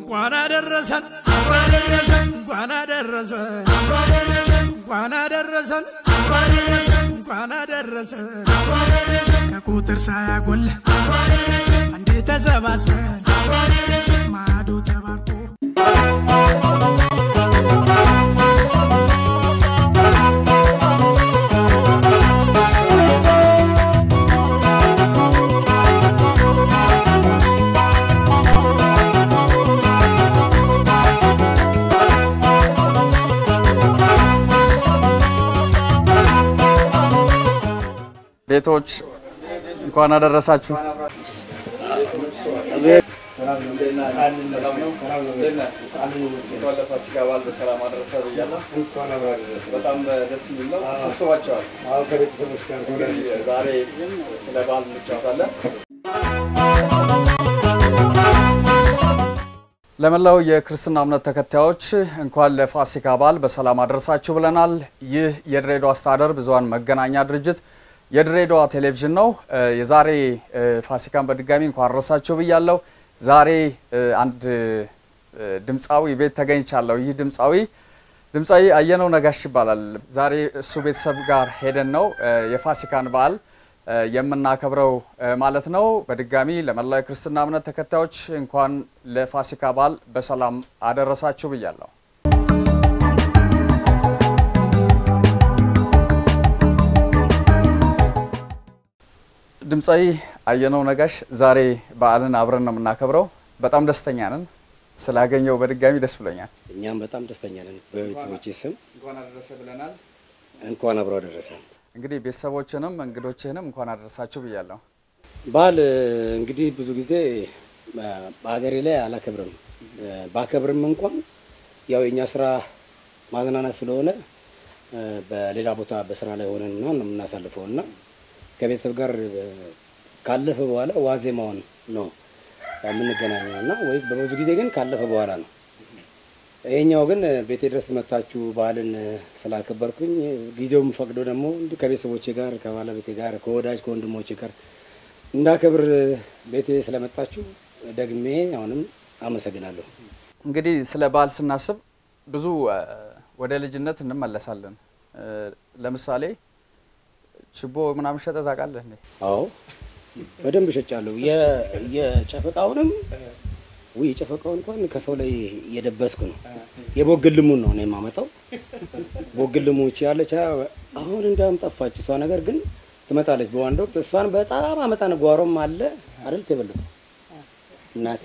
እንኳን አደረሰን እንኳን አደረሰን እንኳን አደረሰን እንኳን አደረሰን ከቁጥር ሳያጎል አንዴ ተሰባስበን ማዶ ተባርኮ ቤቶች እንኳን አደረሳችሁ። በጣም ደስ የሚል ነው። ተሰብስባቸዋል። ዛሬ ስለ በዓል እንጫወታለን። ለመላው የክርስትና እምነት ተከታዮች እንኳን ለፋሲካ በዓል በሰላም አደረሳችሁ ብለናል። ይህ የድሬዳዋ አስተዳደር ብዙኃን መገናኛ ድርጅት የድሬዳዋ ቴሌቪዥን ነው። የዛሬ ፋሲካን በድጋሚ እንኳን አደረሳችሁ ብያለሁ። ዛሬ አንድ ድምፃዊ ቤት ተገኝቻለሁ። ይህ ድምፃዊ ድምፃዊ አየነው ነጋሽ ይባላል። ዛሬ እሱ ቤተሰብ ጋር ሄደን ነው የፋሲካን በዓል የምናከብረው ማለት ነው። በድጋሚ ለመላው የክርስትና እምነት ተከታዮች እንኳን ለፋሲካ በዓል በሰላም አደረሳችሁ ብያለሁ። ድምፃዊ አየነው ነጋሽ ዛሬ በዓልን አብረን ነው የምናከብረው። በጣም ደስተኛ ነን። ስላገኘው በድጋሚ ደስ ብሎኛል። እኛም በጣም ደስተኛ ነን። በቤተሰቦቼ ስም እንኳን አደረሰ ብለናል። እንኳን አብሮ አደረሰን። እንግዲህ ቤተሰቦችንም እንግዶችህንም እንኳን አደረሳችሁ ብያለሁ። በዓል እንግዲህ ብዙ ጊዜ በሀገሬ ላይ አላከብርም። ባከብርም እንኳን ያው የእኛ ስራ ማዝናናት ስለሆነ በሌላ ቦታ በስራ ላይ ሆነን ነው የምናሳልፈው እና ከቤተሰብ ጋር ካለፈ በኋላ ዋዜማውን ነው የምንገናኘው እና ወይ በብዙ ጊዜ ግን ካለፈ በኋላ ነው። ይሄኛው ግን ቤቴ ድረስ መታችሁ በዓልን ስላከበርኩኝ ጊዜውም ፈቅዶ ደግሞ እንዲሁ ከቤተሰቦቼ ጋር ከባለቤቴ ጋር ከወዳጅ ከወንድሞቼ ጋር እንዳከብር ቤቴ ስለመጣችሁ ደግሜ አሁንም አመሰግናለሁ። እንግዲህ ስለ በዓል ስናስብ ብዙ ወደ ልጅነት እንመለሳለን። ለምሳሌ ችቦ ምናምን ሸጠህ ታውቃለህ እንዴ? አዎ በደንብ እሸጫለሁ። የጨፈቃውንም ውይ የጨፈቃውን እንኳን ከሰው ላይ እየደበስኩ ነው። የቦግልሙን ነው እኔ የማመጣው። ቦግልሙ እቺ ያለች አሁን እንዲያውም ጠፋች እሷ ነገር ግን ትመጣለች በአንድ ወቅት እሷን በጣም አመጣን። ጓሮም አለ አይደል ተበልቶ እናቴ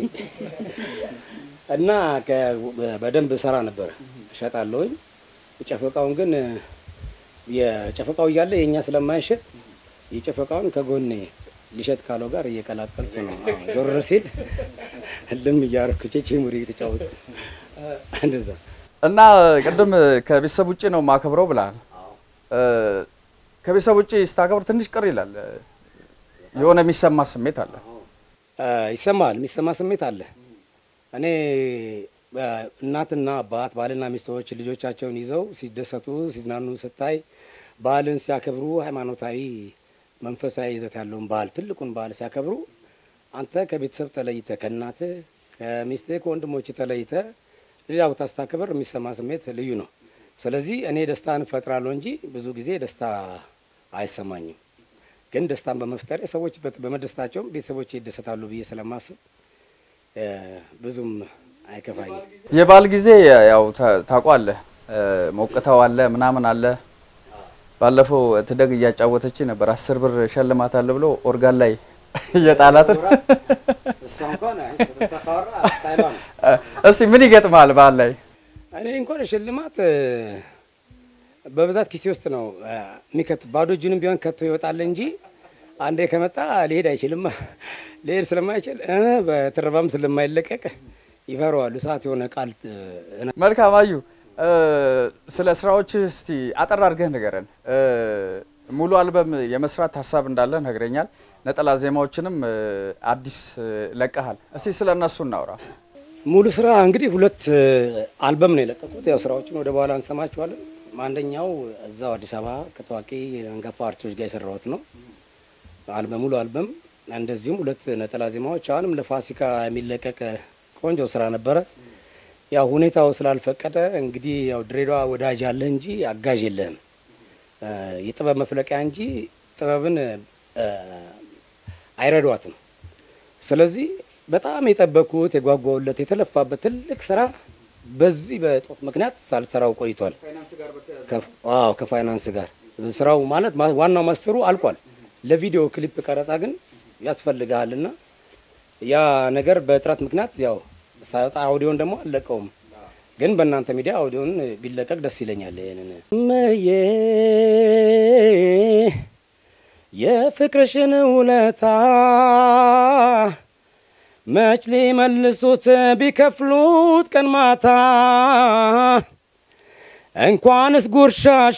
እና በደንብ ሰራ ነበረ እሸጣለሁኝ። ጨፈቃውን ግን የጨፈቃው እያለ የእኛ ስለማይሸጥ የጨፈቃውን ከጎኔ ሊሸጥ ካለው ጋር እየቀላቀልኩ ነው። ዞር ሲል ልም እያደረኩ ቼቼ ሙሪ የተጫወቱ እንደዛ እና ቅድም ከቤተሰብ ውጭ ነው ማከብረው ብለሃል። ከቤተሰብ ውጭ ስታከብር ትንሽ ቅር ይላል። የሆነ የሚሰማ ስሜት አለ። ይሰማል፣ የሚሰማ ስሜት አለ። እኔ እናትና አባት ባልና ሚስቶች ልጆቻቸውን ይዘው ሲደሰቱ ሲዝናኑ ስታይ በዓልን ሲያከብሩ ሃይማኖታዊ መንፈሳዊ ይዘት ያለውን በዓል ትልቁን በዓል ሲያከብሩ አንተ ከቤተሰብ ተለይተ ከእናት ከሚስት ከወንድሞች ተለይተ ሌላ ቦታ ስታከብር የሚሰማ ስሜት ልዩ ነው። ስለዚህ እኔ ደስታን እፈጥራለሁ እንጂ ብዙ ጊዜ ደስታ አይሰማኝም። ግን ደስታን በመፍጠር ሰዎች በመደሰታቸውም ቤተሰቦች ይደሰታሉ ብዬ ስለማስብ ብዙም አይከፋኝም። የበዓል ጊዜ ያው ታውቋለህ፣ ሞቅታው አለ ምናምን አለ። ባለፈው ትደግ እያጫወተች ነበር። አስር ብር ሸልማት አለ ብሎ ኦርጋን ላይ እየጣላት እስቲ ምን ይገጥማል በዓል ላይ? እኔ እንኳን ሽልማት በብዛት ኪሴ ውስጥ ነው የሚከት ባዶ እጁንም ቢሆን ከቶ ይወጣል እንጂ አንዴ ከመጣ ሊሄድ አይችልም። ሊሄድ ስለማይችል በትረባም ስለማይለቀቅ ይፈረዋሉ። ሰዓት የሆነ ቃል መልካም አዩ፣ ስለ ስራዎች እስቲ አጠር አድርገህ ንገረን። ሙሉ አልበም የመስራት ሀሳብ እንዳለ ነግረኛል። ነጠላ ዜማዎችንም አዲስ ለቀሃል። እስቲ ስለ እነሱ እናውራ። ሙሉ ስራ እንግዲህ ሁለት አልበም ነው የለቀቁት። ያው ስራዎችን ወደ በኋላ እንሰማችኋለን። አንደኛው እዛው አዲስ አበባ ከታዋቂ አንጋፋ አርቲስቶች ጋር የሰራሁት ነው አልበም ሙሉ አልበም። እንደዚሁም ሁለት ነጠላ ዜማዎች አሁንም ለፋሲካ የሚለቀቅ ቆንጆ ስራ ነበረ። ያው ሁኔታው ስላልፈቀደ እንግዲህ ያው ድሬዳዋ ወዳጅ አለህ እንጂ አጋዥ የለህም። እ፣ የጥበብ መፍለቂያ እንጂ ጥበብን እ፣ አይረዷትም። ስለዚህ በጣም የጠበቅኩት የጓጓውለት የተለፋበት ትልቅ ስራ በዚህ በጦት ምክንያት ሳልሰራው ቆይቷል። ከፍ- አዎ ከፋይናንስ ጋር ስራው ማለት ማ- ዋናው ማስተሩ አልቋል። ለቪዲዮ ክሊፕ ቀረጻ ግን ያስፈልግሃልና ያ ነገር በጥረት ምክንያት ያው ሳይወጣ አውዲዮን ደግሞ አልለቀውም። ግን በእናንተ ሚዲያ አውዲዮን ቢለቀቅ ደስ ይለኛል። ይሄንን እመዬ የፍቅርሽን ውለታ መች ሊመልሱት ቢከፍሉት ቀን ማታ እንኳንስ ጉርሻሽ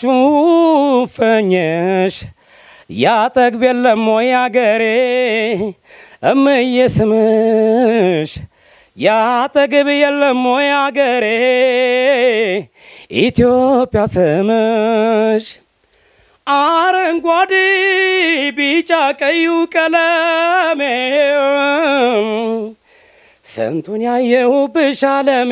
ፈኘሽ ያጠግብ የለም ወይ አገሬ እምዬ ስምሽ ያጠግብ የለም ወይ አገሬ ኢትዮጵያ ስምሽ አረንጓዴ ቢጫ ቀዩ ቀለሜ ስንቱን ያየሁብሽ አለሜ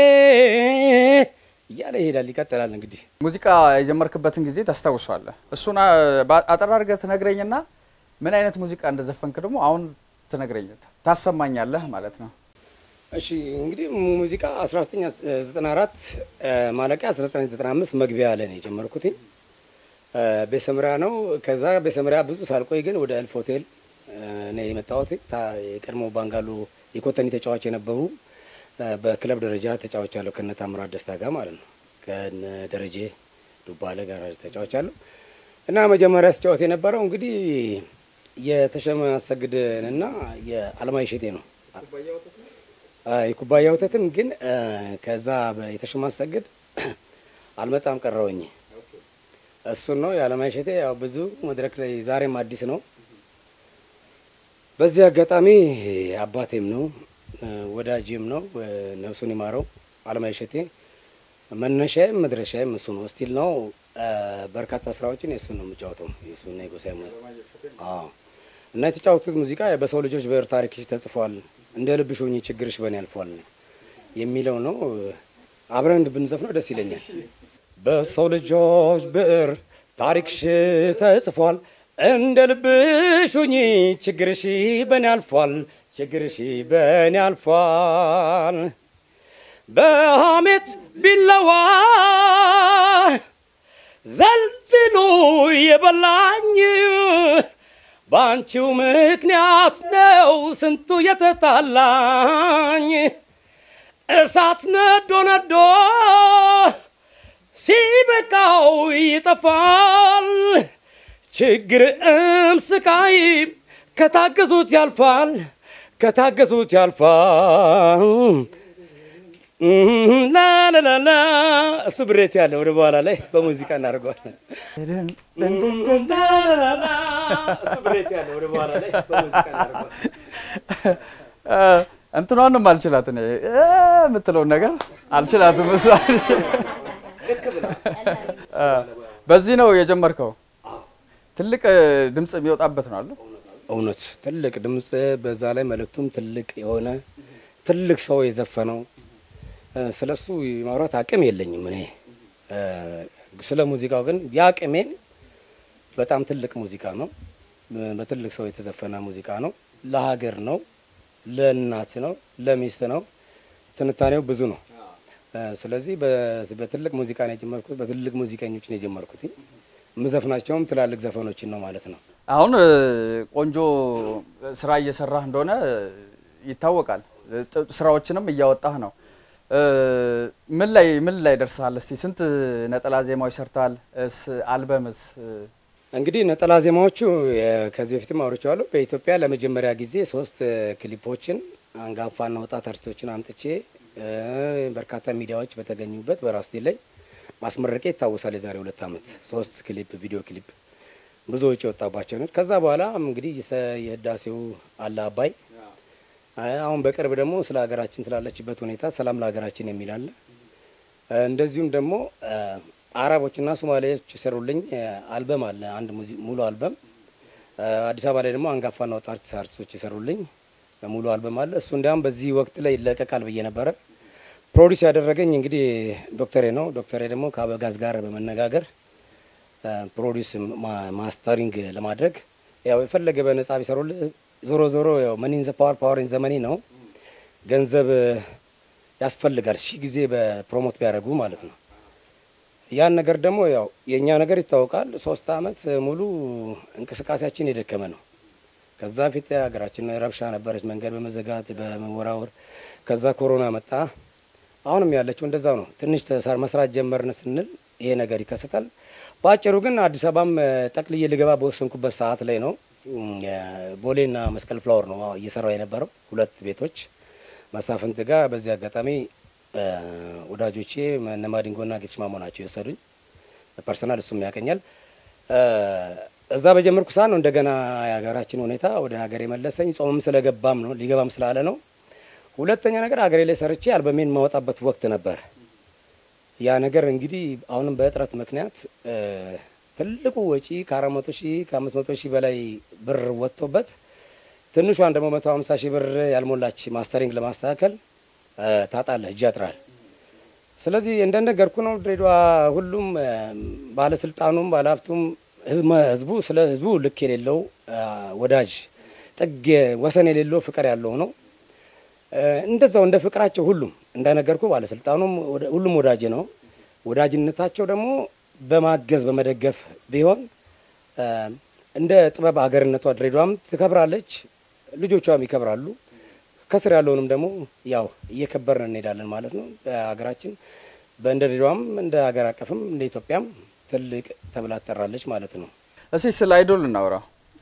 እያለ ይሄዳል። ይቀጥላል እንግዲህ ሙዚቃ የጀመርክበትን ጊዜ ታስታውሷለህ? እሱን አ- በ- አጠር አድርገህ ትነግረኝና ምን አይነት ሙዚቃ እንደዘፈንክ ደግሞ አሁን ትነግረኝ ታሰማኛለህ ማለት ነው። እሺ እንግዲህ ሙዚቃ 1994 ማለቂያ 1995 መግቢያ ላይ ነው የጀመርኩት። ቤሰምሪያ ነው። ከዛ ቤሰምሪያ ብዙ ሳልቆይ ግን ወደ እልፍ ሆቴል ነው የመጣሁት። ታ- የቀድሞ ባንጋሎ የኮተኒ ተጫዋች የነበሩ እ፣ በክለብ ደረጃ ተጫዋች አለሁ ከነ ታምራት ደስታ ጋር ማለት ነው ከነ ደረጀ ዱባለ ጋር ተጫዋች አለሁ እና መጀመሪያ ስጫወት የነበረው እንግዲህ የተሸመ አሰግድንና የአለማይ ሸቴ ነው አ፣ የኩባያ ወተትም ግን አ፣ ከዛ በ- የተሸማ አሰግድ አልመጣም ቀረውኝ። እሱን ነው የአለማይ ሸቴ ያው ብዙ መድረክ ላይ ዛሬም አዲስ ነው። በዚህ አጋጣሚ አባቴም ነው እ፣ ወዳጅም ነው እ፣ ነፍሱን ይማረው አለማይ ሸቴ መነሻዬም መድረሻዬም እሱ ነው። ስቲል ነው እ፣ በርካታ ስራዎችን የእሱን ነው የምጫወተው የእሱና የጎሳዬ ሙ አዎ እና የተጫወቱት ሙዚቃ በሰው ልጆች ብዕር ታሪክሽ ተጽፏል፣ እንደ ልብሽ ሁኚ ችግርሽ በኔ ያልፏል የሚለው ነው። አብረን ብንዘፍነው ደስ ይለኛል። በሰው ልጆች ብዕር ታሪክሽ ተጽፏል፣ እንደ ልብሽ ሁኚ ችግርሽ በኔ ያልፏል፣ ችግርሽ በኔ ያልፏል። በሐሜት ቢለዋ ዘልዝሎ የበላኝ በአንቺው ምክንያት ነው ስንቱ የተጣላኝ። እሳት ነዶ ነዶ ሲበቃው ይጠፋል። ችግርም ስቃይ ከታገዙት ያልፋል፣ ከታገዙት ያልፋል። ላላላላ እሱ ብሬት ያለ ወደ በኋላ ላይ በሙዚቃ እናደርገዋለን። ላላላላ እሱ ብሬት ያለ ወደ በኋላ ላይ በሙዚቃ እናደርገዋለን። እ፣ እንትኗንም አልችላት እኔ እ የምትለውን ነገር አልችላትም። እሷ እ፣ በዚህ ነው የጀመርከው። ትልቅ እ፣ ድምፅ የሚወጣበት ነው አለ እውነት ትልቅ ድምፅ፣ በዛ ላይ መልእክቱም ትልቅ የሆነ ትልቅ ሰው የዘፈነው ስለ እሱ የማውራት አቅም የለኝም እኔ እ፣ ስለ ሙዚቃው ግን የአቅሜን በጣም ትልቅ ሙዚቃ ነው። በ- በትልቅ ሰው የተዘፈነ ሙዚቃ ነው። ለሀገር ነው፣ ለእናት ነው፣ ለሚስት ነው። ትንታኔው ብዙ ነው። እ፣ ስለዚህ በ- በትልቅ ሙዚቃ ነው የጀመርኩት። በትልቅ ሙዚቀኞች ነው የጀመርኩት። የምዘፍናቸውም ትላልቅ ዘፈኖችን ነው ማለት ነው። አሁን እ፣ ቆንጆ ስራ እየሰራህ እንደሆነ እ፣ ይታወቃል። እ፣ ጥ- ስራዎችንም እያወጣህ ነው። እ፣ ምን ላይ ምን ላይ ደርሰሃል? እስቲ ስንት ነጠላ ዜማዎች ሰርተሃል? እስ አልበምስ እ፣ እንግዲህ ነጠላ ዜማዎቹ የ- ከዚህ በፊትም አውርቼዋለሁ። በኢትዮጵያ ለመጀመሪያ ጊዜ ሶስት እ፣ ክሊፖችን አንጋፋና ወጣት አርቲስቶችን አምጥቼ እ፣ በርካታ ሚዲያዎች በተገኙበት በራስ ላይ ማስመረቄ ይታወሳል። የዛሬ ሁለት ዓመት ሶስት ክሊፕ ቪዲዮ ክሊፕ ብዙ ወጪ የወጣባቸው ነው። ከዛ በኋላ እንግዲህ የሰ- የህዳሴው አለ አባይ አ- አሁን በቅርብ ደግሞ ስለ ሀገራችን ስላለችበት ሁኔታ ሰላም ለሀገራችን የሚል አለ። እ፣ እንደዚሁም ደግሞ እ፣ አረቦችና ሶማሌዎች የሰሩልኝ እ፣ አልበም አለ አንድ ሙዚ- ሙሉ አልበም እ፣ አዲስ አበባ ላይ ደግሞ አንጋፋና ወጣት አርቲስቶች የሰሩልኝ ሙሉ አልበም አለ። እሱ እንዲያውም በዚህ ወቅት ላይ ይለቀቃል ብዬ ነበረ። ፕሮዲስ ያደረገኝ እንግዲህ ዶክተሬ ነው። ዶክተሬ ደግሞ ከአበጋዝ ጋር በመነጋገር ፕሮዲስ ማስተሪንግ ለማድረግ ያው የፈለገ በነጻ ቢሰሩልህ ዞሮ ዞሮ ያው መኒን ዘ ፓወር ፓወር ኢን ዘ መኒ ነው። ገንዘብ ያስፈልጋል ሺህ ጊዜ በፕሮሞት ቢያደርጉ ማለት ነው። ያን ነገር ደግሞ ያው የእኛ ነገር ይታወቃል። ሶስት አመት ሙሉ እንቅስቃሴያችን የደከመ ነው። ከዛ ፊት ሀገራችን ረብሻ ነበረች፣ መንገድ በመዘጋት በመወራወር። ከዛ ኮሮና መጣ። አሁንም ያለችው እንደዛው ነው። ትንሽ ተሳር መስራት ጀመርን ስንል ይሄ ነገር ይከሰታል። በአጭሩ ግን አዲስ አበባም ጠቅልዬ ልገባ በወሰንኩበት ሰዓት ላይ ነው ቦሌና መስቀል ፍላወር ነው እየሰራው የነበረው ሁለት ቤቶች መሳፍንት ጋር። በዚህ አጋጣሚ ወዳጆቼ ነማዲንጎና ጌትሽ ማሞ ናቸው የወሰዱኝ። ፐርሰናል እሱም ያቀኛል። እዛ በጀመርኩ ሰዓት ነው እንደገና የሀገራችን ሁኔታ ወደ ሀገር የመለሰኝ። ጾምም ስለገባም ነው ሊገባም ስላለ ነው። ሁለተኛ ነገር ሀገሬ ላይ ሰርቼ አልበሜን የማወጣበት ወቅት ነበር። ያ ነገር እንግዲህ አሁንም በእጥረት ምክንያት ትልቁ ወጪ ከአራት መቶ ሺህ ከአምስት መቶ ሺህ በላይ ብር ወጥቶበት ትንሿን ደግሞ መቶ ሀምሳ ሺህ ብር ያልሞላች ማስተሪንግ ለማስተካከል ታጣለህ፣ እጅ ያጥራል። ስለዚህ እንደነገርኩ ነው ድሬዳዋ ሁሉም ባለስልጣኑም ባለሀብቱም ህዝቡ ስለ ህዝቡ ልክ የሌለው ወዳጅ ጥግ ወሰን የሌለው ፍቅር ያለው ነው። እንደዛው እንደ ፍቅራቸው ሁሉም እንደነገርኩ ባለስልጣኑም ሁሉም ወዳጅ ነው። ወዳጅነታቸው ደግሞ በማገዝ በመደገፍ ቢሆን እንደ ጥበብ ሀገርነቷ ድሬዳዋም ትከብራለች፣ ልጆቿም ይከብራሉ። ከስር ያለውንም ደግሞ ያው እየከበርን እንሄዳለን ማለት ነው። በሀገራችን በእንደ ድሬዳዋም እንደ ሀገር አቀፍም እንደ ኢትዮጵያም ትልቅ ተብላ ትጠራለች ማለት ነው። እስቲ ስለ አይዶል እናውራ።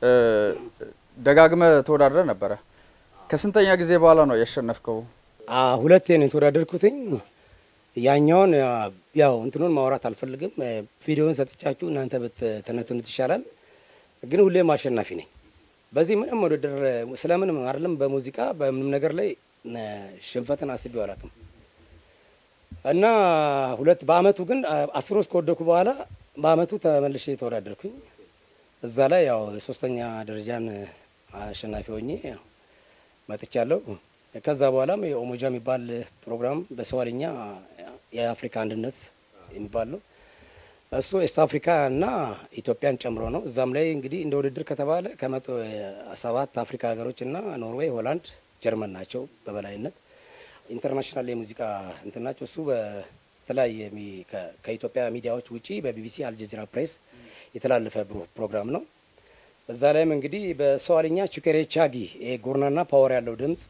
ደጋግመ ተወዳድረ ነበረ። ከስንተኛ ጊዜ በኋላ ነው ያሸነፍከው? ሁለቴ ነው የተወዳደርኩትኝ። ያኛውን ያው እንትኑን ማውራት አልፈልግም። ቪዲዮን ሰጥቻችሁ እናንተ ብትተነትኑት ይሻላል። ግን ሁሌም አሸናፊ ነኝ። በዚህ ምንም ውድድር ስለምንም አይደለም፣ በሙዚቃ በምንም ነገር ላይ ሽንፈትን አስቤው አላውቅም። እና ሁለት በአመቱ ግን አስር ውስጥ ከወደኩ በኋላ በአመቱ ተመልሼ ተወዳደርኩኝ። እዛ ላይ ያው ሶስተኛ ደረጃን አሸናፊ ሆኜ ያው መጥቻለሁ። ከዛ በኋላም የኦሞጃ የሚባል ፕሮግራም በሰዋልኛ የአፍሪካ አንድነት የሚባል ነው። እሱ ኤስት አፍሪካ እና ኢትዮጵያን ጨምሮ ነው። እዛም ላይ እንግዲህ እንደ ውድድር ከተባለ ከመቶ ሰባት አፍሪካ ሀገሮች እና ኖርዌይ፣ ሆላንድ፣ ጀርመን ናቸው በበላይነት ኢንተርናሽናል የሙዚቃ እንትን ናቸው። እሱ በተለያየ ከኢትዮጵያ ሚዲያዎች ውጪ በቢቢሲ አልጀዚራ ፕሬስ የተላለፈ ፕሮግራም ነው። እዛ ላይም እንግዲህ በሰዋልኛ ቹኬሬ ቻጊ ጎርናና ፓወር ያለው ድምጽ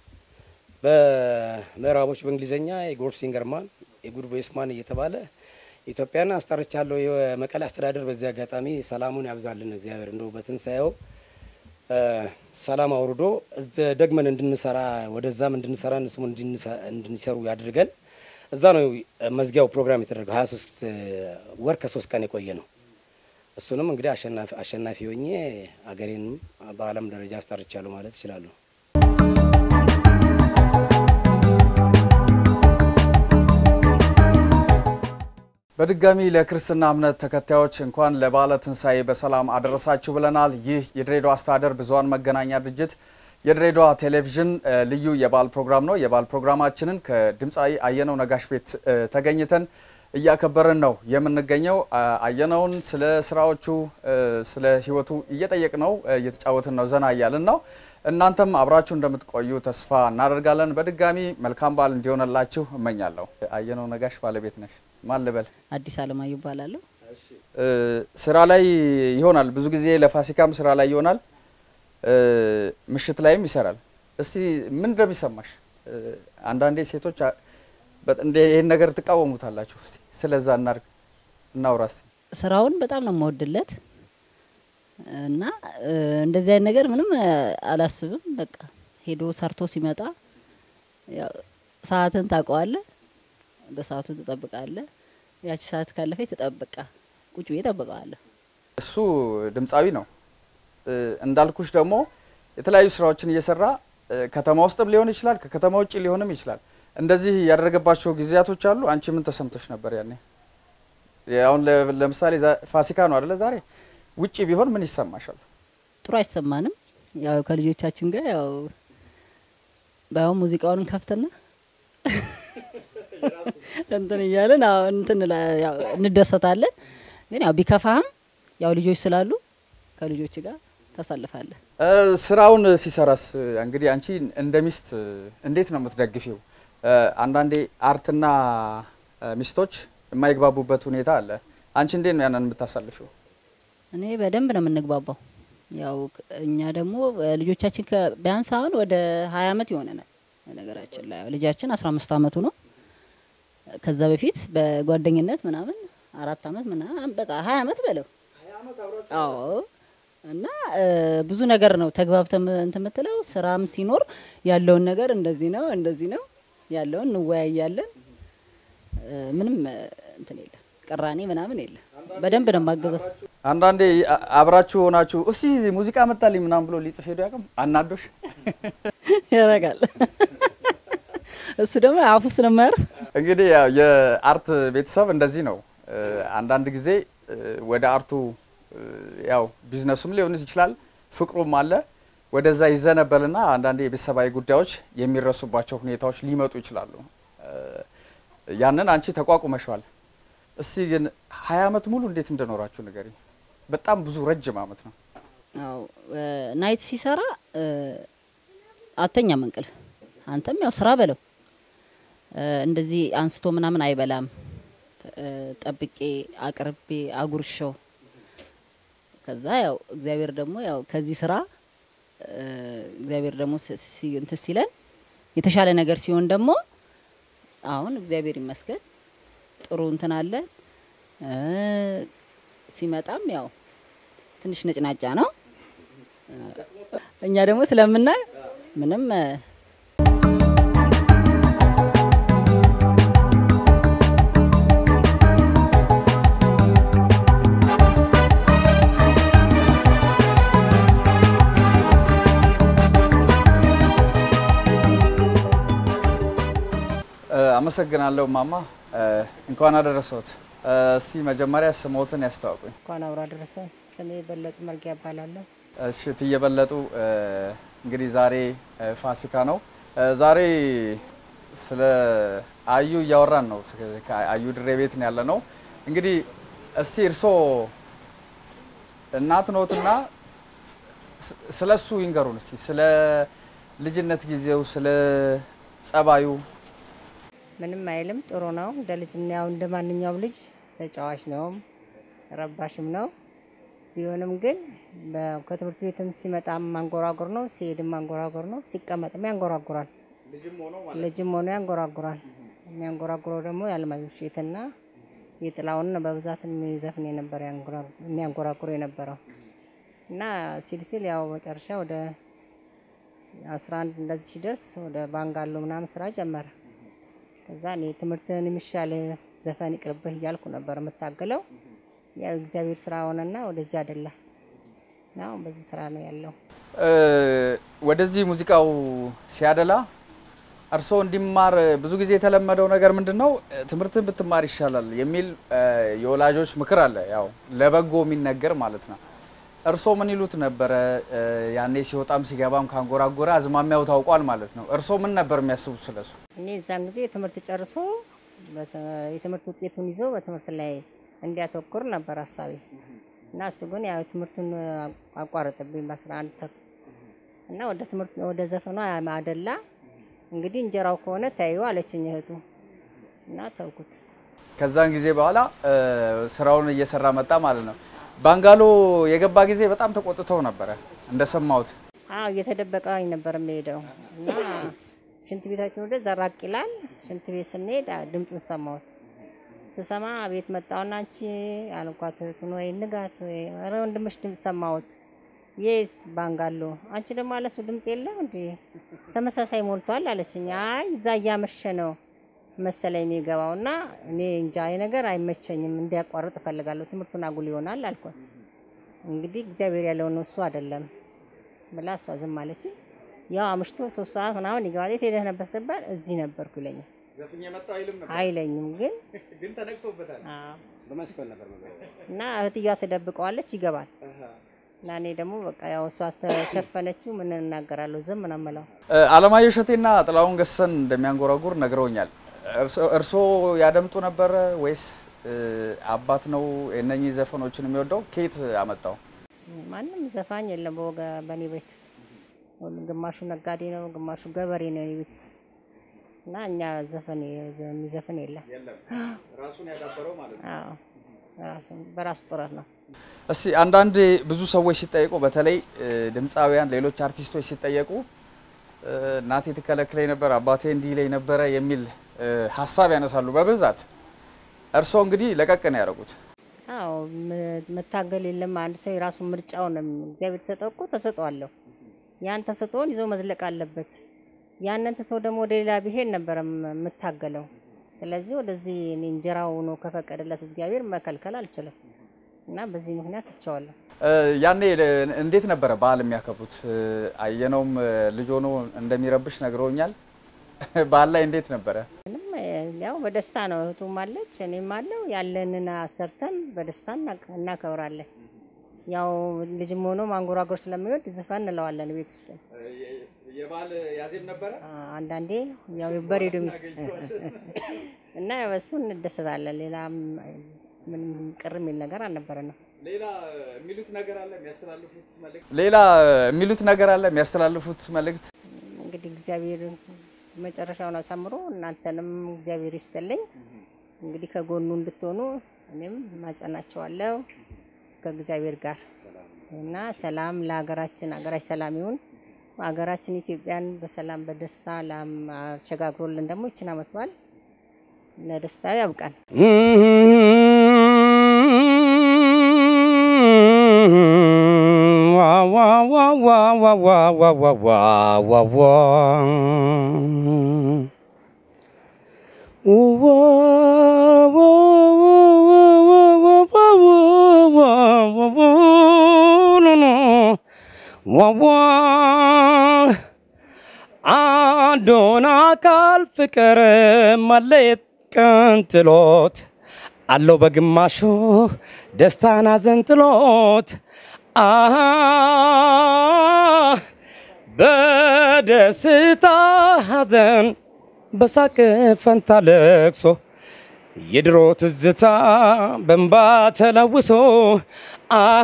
በምዕራቦች በእንግሊዝኛ የጎድ ሲንገርማን የጉድ ቮይስማን እየተባለ ኢትዮጵያን አስጠርቻለሁ። የመቀሌ አስተዳደር በዚህ አጋጣሚ ሰላሙን ያብዛልን እግዚአብሔር እንደው በትንሳኤው ሰላም አውርዶ ደግመን እንድንሰራ ወደዛም እንድንሰራ እነሱም እንድንሰሩ ያድርገን። እዛ ነው መዝጊያው ፕሮግራም የተደረገው። ሀያ ሶስት ወር ከሶስት ቀን የቆየ ነው። እሱንም እንግዲህ አሸናፊ ሆኜ አገሬንም በዓለም ደረጃ አስጠርቻለሁ ማለት እችላለሁ። በድጋሚ ለክርስትና እምነት ተከታዮች እንኳን ለበዓለ ትንሣኤ በሰላም አደረሳችሁ ብለናል። ይህ የድሬዳዋ አስተዳደር ብዙኃን መገናኛ ድርጅት የድሬዳዋ ቴሌቪዥን ልዩ የበዓል ፕሮግራም ነው። የበዓል ፕሮግራማችንን ከድምፃዊ አየነው ነጋሽ ቤት ተገኝተን እያከበርን ነው የምንገኘው። አየነውን ስለ ስራዎቹ፣ ስለ ህይወቱ እየጠየቅ ነው እየተጫወትን ነው ዘና እያልን ነው። እናንተም አብራችሁ እንደምትቆዩ ተስፋ እናደርጋለን። በድጋሚ መልካም በዓል እንዲሆንላችሁ እመኛለሁ። አየነው ነጋሽ ባለቤት ነሽ። ማን ልበል? አዲስ አለማየሁ እባላለሁ። ስራ ላይ ይሆናል ብዙ ጊዜ ለፋሲካም ስራ ላይ ይሆናል፣ ምሽት ላይም ይሰራል። እስቲ ምን እንደሚሰማሽ አንዳንዴ ሴቶች እንደ ይህን ነገር ትቃወሙታላችሁ። እስቲ ስለዛ እናድርግ እናውራ እስቲ። ስራውን በጣም ነው የምወድለት እና እንደዚህ አይነት ነገር ምንም አላስብም። በቃ ሄዶ ሰርቶ ሲመጣ ሰዓትን ታውቀዋለህ፣ በሰዓቱ ትጠብቃለህ። ያቺ ሰዓት ካለፈ ተጠብቃ ቁጭ ብዬ እጠብቀዋለሁ። እሱ ድምፃዊ ነው እንዳልኩሽ ደግሞ የተለያዩ ስራዎችን እየሰራ ከተማ ውስጥም ሊሆን ይችላል፣ ከከተማ ውጭ ሊሆንም ይችላል። እንደዚህ ያደረገባቸው ጊዜያቶች አሉ። አንቺ ምን ተሰምቶች ነበር ያኔ? አሁን ለምሳሌ ፋሲካ ነው አደለ ዛሬ ውጪ ቢሆን ምን ይሰማሻል? ጥሩ አይሰማንም። ያው ከልጆቻችን ጋር ያው ባይሆን ሙዚቃውን እንከፍትና እንትን እያለን አዎ እንትን ላ- ያው እንደሰታለን። ግን ያው ቢከፋህም ያው ልጆች ስላሉ ከልጆች ጋር ታሳልፋለህ። እ፣ ስራውን ሲሰራስ እንግዲህ አንቺ እንደ ሚስት እንዴት ነው የምትደግፊው? እ፣ አንዳንዴ አርትና እ፣ ሚስቶች የማይግባቡበት ሁኔታ አለ። አንቺ እንዴት ነው ያንን የምታሳልፊው? እኔ በደንብ ነው የምንግባባው። ያው ክ- እኛ ደግሞ እ፣ ልጆቻችን ከ- ቢያንስ አሁን ወደ ሀያ አመት ይሆነናል። ነገራችን ላይ ልጃችን አስራ አምስት አመቱ ነው። ከዛ በፊት በጓደኝነት ምናምን አራት አመት ምናምን በቃ ሀያ አመት በለው። አዎ እና እ፣ ብዙ ነገር ነው ተግባብተን እንትን የምትለው ስራም ሲኖር ያለውን ነገር እንደዚህ ነው እንደዚህ ነው ያለውን እንወያያለን። እ፣ ምንም እ፣ እንትን የለም ቅራኔ ምናምን የለም። በደንብ ነው የማገዘው። አንዳንዴ አ- አብራችሁ ሆናችሁ እስቲ ሙዚቃ መጣልኝ ምናምን ብሎ ሊጽፍ ሄዶ ያቅም አናዶሽ? ያደርጋል። እሱ ደግሞ አፉ ስለማያርፍ እንግዲህ ያው የአርት ቤተሰብ እንደዚህ ነው። እ፣ አንዳንድ ጊዜ እ፣ ወደ አርቱ እ፣ ያው ቢዝነሱም ሊሆን ይችላል ፍቅሩም አለ ወደዛ ይዘነበልና አንዳንዴ የቤተሰባዊ ጉዳዮች የሚረሱባቸው ሁኔታዎች ሊመጡ ይችላሉ። እ፣ ያንን አንቺ ተቋቁመሸዋል። እስቲ ግን ሀያ አመት ሙሉ እንዴት እንደኖራችሁ ንገሪኝ። በጣም ብዙ ረጅም አመት ነው። አዎ እ፣ ናይት ሲሰራ እ፣ አተኛም እንቅልፍ አንተም ያው ስራ በለው እ፣ እንደዚህ አንስቶ ምናምን አይበላም። ተ- እ፣ ጠብቄ አቅርቤ አጉርሸው ከዛ ያው እግዚአብሔር ደግሞ ያው ከዚህ ስራ እ፣ እግዚአብሔር ደግሞ ሲ- ሲ- እንትን ሲለን የተሻለ ነገር ሲሆን ደግሞ አሁን እግዚአብሔር ይመስገን ጥሩ እንትን አለ እ፣ ሲመጣም ያው ትንሽ ነጭናጫ ነው። እኛ ደግሞ ስለምናይ ምንም እ፣ እ፣ አመሰግናለሁ ማማ። እ፣ እንኳን አደረሰዎት። እ፣ እስቲ መጀመሪያ ስሞትን ያስተዋውቁኝ። እንኳን አብሮ አደረሰ። ስሜ በለጡ መርጊያ እባላለሁ። እሺ ትየበለጡ እ፣ እንግዲህ ዛሬ እ፣ ፋሲካ ነው። እ፣ ዛሬ ስለ አዩ እያወራን ነው። ከአዩ ድሬ ቤት ነው ያለ ነው። እንግዲህ እስቲ እርሶ እናት ኖትና ስ- ስለ እሱ ይንገሩን እስቲ ስለ ልጅነት ጊዜው ስለ ጸባዩ ምንም አይልም፣ ጥሩ ነው። እንደ ልጅ ያው እንደ ማንኛውም ልጅ ተጫዋች ነው፣ ረባሽም ነው። ቢሆንም ግን በ- ከትምህርት ቤትም ሲመጣም ማንጎራጉር ነው፣ ሲሄድም ማንጎራጉር ነው፣ ሲቀመጥም ያንጎራጉራል። ልጅም ሆኖ ያንጎራጉራል። የሚያንጎራጉረው ደግሞ የአለማየሁ እሸቴና የጥላውን ነው በብዛት የሚዘፍን የነበረ የሚያንጎራጉር የነበረው እና ሲል ሲል ያው መጨረሻ ወደ አስራ አንድ እንደዚህ ሲደርስ ወደ ባንጋሎ ምናምን ስራ ጀመረ። ከዛ እኔ ትምህርትን የሚሻል ዘፈን ይቅርብህ እያልኩ ነበር የምታገለው። ያው እግዚአብሔር ስራ ሆነና ወደዚህ አደላ እና አሁን በዚህ ስራ ነው ያለው። እ፣ ወደዚህ ሙዚቃው ሲያደላ እርስዎ እንዲማር ብዙ ጊዜ የተለመደው ነገር ምንድን ነው? ትምህርትን ብትማር ይሻላል የሚል እ፣ የወላጆች ምክር አለ። ያው ለበጎ የሚነገር ማለት ነው። እርስዎ ምን ይሉት ነበረ? እ፣ ያኔ ሲወጣም ሲገባም ካንጎራጎረ አዝማሚያው ታውቋል ማለት ነው። እርስዎ ምን ነበር የሚያስቡት ስለሱ? እኔ እዛን ጊዜ ትምህርት ጨርሶ በተ- የትምህርት ውጤቱን ይዞ በትምህርት ላይ እንዲያተኩር ነበር ሀሳቤ እና እሱ ግን ያው ትምህርቱን አቋረጥብኝ በአስራ አንድ ተኩል እና ወደ ትምህርት ወደ ዘፈኗ አደላ። እንግዲህ እንጀራው ከሆነ ታዩ አለችኝ እህቱ እና ተውኩት። ከዛን ጊዜ በኋላ እ፣ ስራውን እየሰራ መጣ ማለት ነው። ባንጋሎ የገባ ጊዜ በጣም ተቆጥተው ነበረ እንደሰማሁት። አዎ እየተደበቀኝ ነበር የሚሄደው እና ሽንት ቤታችን ወደ ዘራቅ ይላል። ሽንት ቤት ስንሄድ አ- ድምፁን ሰማሁት። ስሰማ ቤት መጣሁና አንቺ አልኳት እህቱን ወይ ንጋት ወይ ኧረ ወንድምሽ ድምፅ ሰማሁት። የስ ባንጋሎ አንቺ ደግሞ አለሱ ድምፅ የለም እንዴ ተመሳሳይ ሞልቷል አለችኝ። አይ እዛ እያመሸ ነው መሰለኝ የሚገባው እና እኔ እንጃ ይሄ ነገር አይመቸኝም እንዲያቋርጥ እፈልጋለሁ ትምህርቱን አጉል ይሆናል አልኳት። እንግዲህ እግዚአብሔር ያለው ነው እሱ አይደለም ብላ እሷ ዝም አለች። ያው አምሽቶ ሶስት ሰዓት ምናምን ይገባል። የት ሄደህ ነበር ስባል እዚህ ነበርኩ ይለኛል። አይለኝም ግን አዎ። በመስኮት ነበር መግቢያው። እና እህትያ ትደብቀዋለች፣ ይገባል። እና እኔ ደግሞ በቃ ያው እሷ ተሸፈነችው ምን እናገራለሁ ዝም ነው የምለው። እ፣ አለማየሁ እሸቴና ጥላሁን ገሰሰን እንደሚያንጎራጉር ነግረውኛል። እርሶ- እርስዎ ያደምጡ ነበረ ወይስ እ፣ አባት ነው የእነኚህ ዘፈኖችን የሚወደው? ከየት አመጣው? ማንም ዘፋኝ የለም በወገ በእኔ ቤት ሁሉም ግማሹ ነጋዴ ነው፣ ግማሹ ገበሬ ነው የኔ ቤተሰብ እና እኛ ዘፈን የሚዘፍን የለም። ራሱን ያዳበረው ማለት ነው። አዎ ራሱ በራሱ ጥረት ነው። እስቲ አንዳንድ ብዙ ሰዎች ሲጠየቁ በተለይ እ፣ ድምፃውያን፣ ሌሎች አርቲስቶች ሲጠየቁ እ፣ እናቴ ትከለክለኝ ነበር፣ አባቴ እንዲህ ይለኝ ነበረ የሚል እ፣ ሀሳብ ያነሳሉ በብዛት። እርስዎ እንግዲህ ለቀቅ ነው ያደረጉት። አዎ መ- መታገል የለም። አንድ ሰው የራሱን ምርጫውን ነው የሚ- እግዚአብሔር ተሰጠው እኮ ተሰጥኦአለሁ። ያን ተሰጥኦን ይዞ መዝለቅ አለበት። ያንን ትቶ ደግሞ ወደ ሌላ ብሄድ ነበረ ም- የምታገለው። ስለዚህ ወደዚህ እኔ እንጀራው ሆኖ ከፈቀደለት እግዚአብሔር መከልከል አልችልም እና በዚህ ምክንያት ትቸዋለሁ። እ፣ ያኔ ለ- እንዴት ነበረ በዓል የሚያከብሩት? እ፣ አየነውም እ፣ ልጅ ሆኖ እንደሚረብሽ ነግረውኛል። በዓል ላይ እንዴት ነበረ? ምንም እ፣ ያው በደስታ ነው። እህቱም አለች እኔም አለው ያለንን አሰርተን በደስታ እናክ- እናከብራለን። ያው ልጅም ሆኖ ማንጎራጎር ስለሚወድ ዝፈን እንለዋለን ቤት ውስጥ የበዓል ያዜም ነበረ። አንዳንዴ ያው በሬዲዮ ሚስ እና በሱ እንደሰታለን። ሌላ ምንም ቅር የሚል ነገር አልነበረንም። ሌላ የሚሉት ነገር አለ የሚያስተላልፉት መልእክት? ሌላ የሚሉት ነገር አለ የሚያስተላልፉት መልእክት? እንግዲህ እግዚአብሔር መጨረሻውን አሳምሮ እናንተንም እግዚአብሔር ይስጥልኝ። እንግዲህ ከጎኑ እንድትሆኑ እኔም ማጸናቸዋለሁ ከእግዚአብሔር ጋር እና ሰላም ለሀገራችን፣ ሀገራችን ሰላም ይሁን። ሀገራችን ኢትዮጵያን በሰላም በደስታ ላም አሸጋግሮልን ደግሞ ይችን ዓመት በዓል ለደስታ ያብቃን። አንዱን አካል ፍቅር ማለየት ቀን ጥሎት አለው በግማሹ ደስታን አዘንጥሎት አሃ በደስታ ሐዘን በሳቅ ፈንታ ለቅሶ የድሮ ትዝታ በንባ ተለውሶ አሃ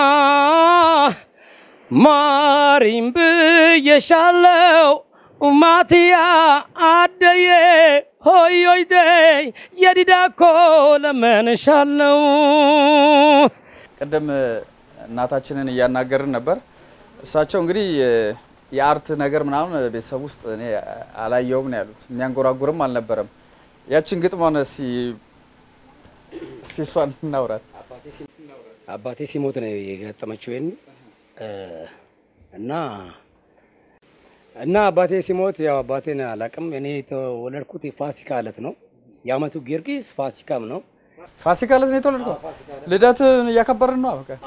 ማሪም ብዬሻለው ማትያ አደዬ ሆዮይዴ የዲዳኮ ለመንሻለው ቅድም እናታችንን እያናገርን ነበር። እሳቸው እንግዲህ የአርት ነገር ምናምን ቤተሰብ ውስጥ እኔ አላየውም ነው ያሉት። የሚያንጎራጉርም አልነበረም። ያችን ግጥሟን እስቲ እስቲ እሷን እናውራት። አባቴ ሲሞት ነው የገጠመችው ይሄን እና እና አባቴ ሲሞት ያው አባቴን አላቅም። እኔ የተወለድኩት የፋሲካ ዕለት ነው። የአመቱ ጊዮርጊስ ፋሲካም ነው። ፋሲካ ዕለት ነው የተወለድከው? ልደት እያከበርን ነው። በቃ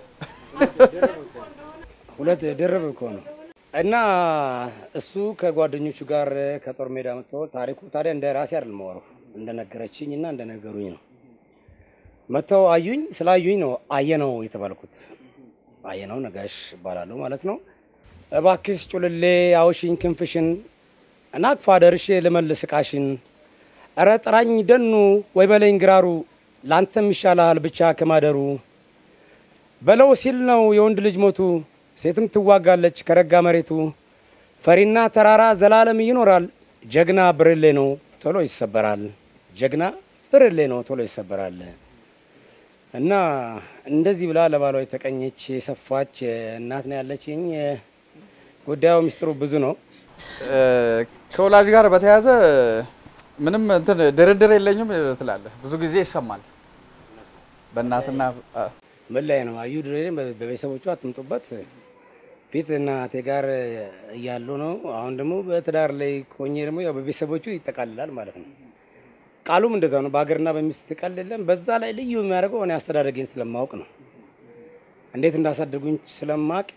ሁለት ድርብ እኮ ነው። እና እሱ ከጓደኞቹ ጋር ከጦር ሜዳ መጥቶ ታሪኩ ታዲያ እንደ ራሴ አይደለም የማወራው እንደነገረችኝ እና እንደነገሩኝ ነው። መጥተው አዩኝ። ስላዩኝ ነው አየነው የተባልኩት። አየነው ነጋሽ እባላለሁ ማለት ነው። እባክሽ ጩልሌ አውሽኝ ክንፍሽን እናቅፋ ደርሼ ልመልስ እቃሽን እረ ጥራኝ ደኑ ወይ በለኝ ግራሩ ላንተም ይሻልሃል ብቻ ከማደሩ በለው ሲል ነው የወንድ ልጅ ሞቱ ሴትም ትዋጋለች ከረጋ መሬቱ ፈሪና ተራራ ዘላለም ይኖራል ጀግና ብርሌ ነው ቶሎ ይሰበራል ጀግና ብርሌ ነው ቶሎ ይሰበራል እና እንደዚህ ብላ ለባሏ የተቀኘች የሰፋች እናት ነው ያለችኝ። ጉዳዩ ሚስጥሩ ብዙ ነው። ከወላጅ ጋር በተያያዘ ምንም እንትን ድርድር የለኝም ትላለህ። ብዙ ጊዜ ይሰማል። በእናትና ምን ላይ ነው አዩ ድሬ በቤተሰቦቿ አትምጡበት ፊት እናቴ ጋር እያሉ ነው። አሁን ደግሞ በትዳር ላይ ኮኜ ደግሞ ያው በቤተሰቦቹ ይጠቃልላል ማለት ነው። ቃሉም እንደዛ ነው። በሀገርና በሚስት ቀል የለም። በዛ ላይ ልዩ የሚያደርገው እኔ አስተዳደጌን ስለማወቅ ነው። እንዴት እንዳሳደጉኝ ስለማቅ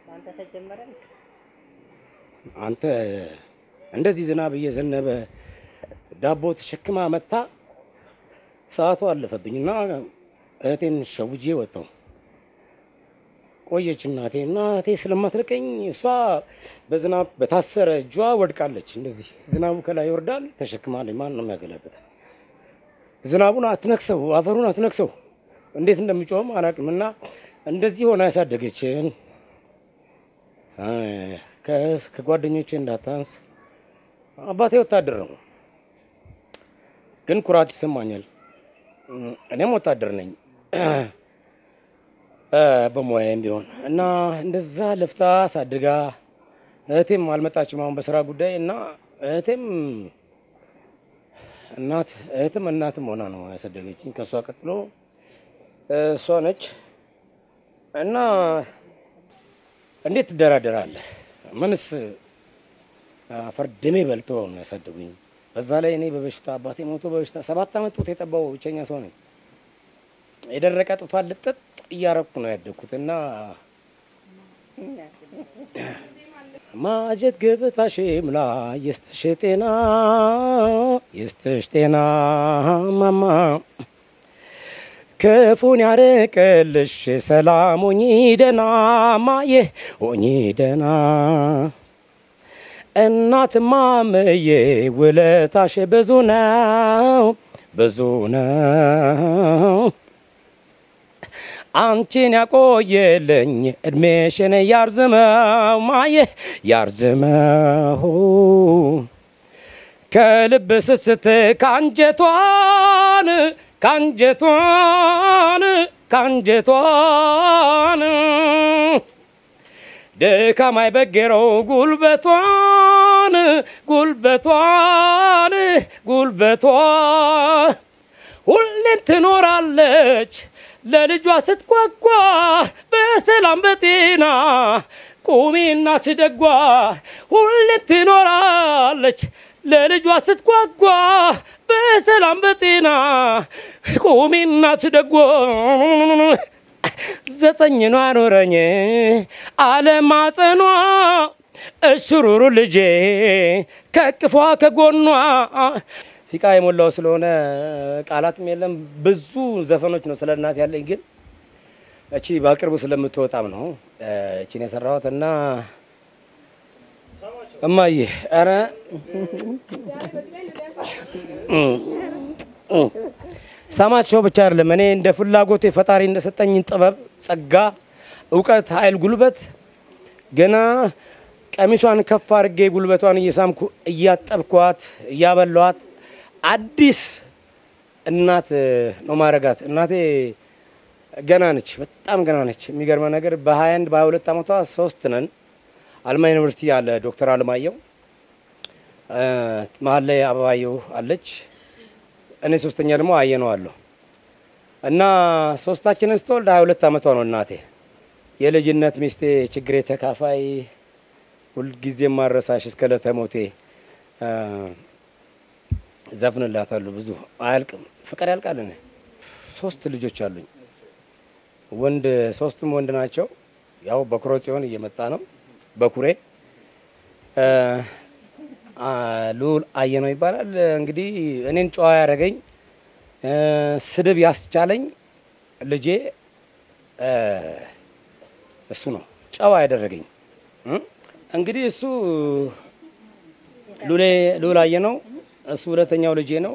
አንተ እንደዚህ ዝናብ እየዘነበ ዳቦ ተሸክማ መታ ሰዓቱ አለፈብኝ እና እህቴን ሸውጄ ወጣሁ። ቆየች እናቴ እና እህቴ ስለማትለቀኝ እሷ በዝናብ በታሰረ እጇ ወድቃለች። እንደዚህ ዝናቡ ከላይ ይወርዳል፣ ተሸክማለች። ማን ነው የሚያገላበታል? ዝናቡን አትነክሰው፣ አፈሩን አትነክሰው፣ እንዴት እንደሚጮህም አላውቅም። እና እንደዚህ ሆና ያሳደገችን ከ- ከጓደኞቼ እንዳታንስ። አባቴ ወታደር ነው፣ ግን ኩራት ይሰማኛል። እኔም ወታደር ነኝ በሙያዬም ቢሆን እና እንደዛ ለፍታ ሳድጋ እህቴም አልመጣችም አሁን በስራ ጉዳይ እና እህቴም እናት እህትም እናትም ሆና ነው ያሳደገችኝ። ከእሷ ቀጥሎ እሷ ነች እና እንዴት ትደራደራለህ? ምንስ አፈር ድሜ በልተው ነው ያሳደጉኝ። በዛ ላይ እኔ በበሽታ አባቴ ሞቶ በበሽታ ሰባት ዓመት ጡት የጠባው ብቸኛ ሰው ነኝ። የደረቀ ጡቷን ልጥጥ እያረኩ ነው ያደግኩት እና ማጀት ገበታሽ ምላ የስተሽ ጤና የስተሽ ጤና ማማ ክፉን ያርቅልሽ ሰላም ሆኚ ደና ማየ ሆኚ ደና እናትማ ምዬ ውለታሽ ብዙ ነው ብዙ ነው አንቺን ያቆየልኝ እድሜሽን ያርዝመው ማየ ያርዝመው ከልብ ስስት ካንጀቷን ካንጀቷን ካንጀቷን ድካም አይበገረው ጉልበቷን ጉልበቷን ጉልበቷ ሁሌም ትኖራለች ለልጇ ስትጓጓ በሰላም በጤና ቁሚ እናት ደጓ ሁሌም ትኖራለች ለልጇ ስትጓጓ በሰላም በጤና ቁሚ እናት ደጓ ዘጠኝ ነው አኖረኝ አለማጸኗ እሽሩሩ ልጄ ከቅፏ ከጎኗ ሲቃ የሞላው ስለሆነ ቃላትም የለም። ብዙ ዘፈኖች ነው ስለ እናት ያለኝ፣ ግን እቺ በቅርቡ ስለምትወጣም ነው እቺን የሰራሁት እና እማዬ ኧረ ሰማቸው ብቻ አይደለም እኔ እንደ ፍላጎቴ ፈጣሪ እንደሰጠኝን ጥበብ፣ ጸጋ፣ እውቀት፣ ኃይል፣ ጉልበት ገና ቀሚሷን ከፍ አድርጌ ጉልበቷን እየሳምኩ እያጠብኳት እያበሏት አዲስ እናት ነው ማረጋት። እናቴ ገና ነች፣ በጣም ገና ነች። የሚገርመ ነገር በ21 በ22 ዓመቷ ሶስት ነን። አልማ ዩኒቨርሲቲ አለ ዶክተር አለማየሁ መሀል ላይ አበባየሁ አለች። እኔ ሶስተኛ ደግሞ አየነው አለሁ እና ሶስታችንን ስትወልድ 22 ዓመቷ ነው እናቴ። የልጅነት ሚስቴ ችግሬ ተካፋይ ሁልጊዜ ማረሳሽ እስከ ለተሞቴ ዘፍንላታለሁ። ብዙ አያልቅም፣ ፍቅር ያልቃል። እኔ ሶስት ልጆች አሉኝ። ወንድ ሶስቱም ወንድ ናቸው። ያው በኩረ ጽዮን እየመጣ ነው። በኩሬ ልዑል አየነው ይባላል። እንግዲህ እኔን ጨዋ ያደረገኝ ስድብ ያስቻለኝ ልጄ እሱ ነው፣ ጨዋ ያደረገኝ እንግዲህ እሱ ልዑል አየነው እሱ ሁለተኛው ልጄ ነው።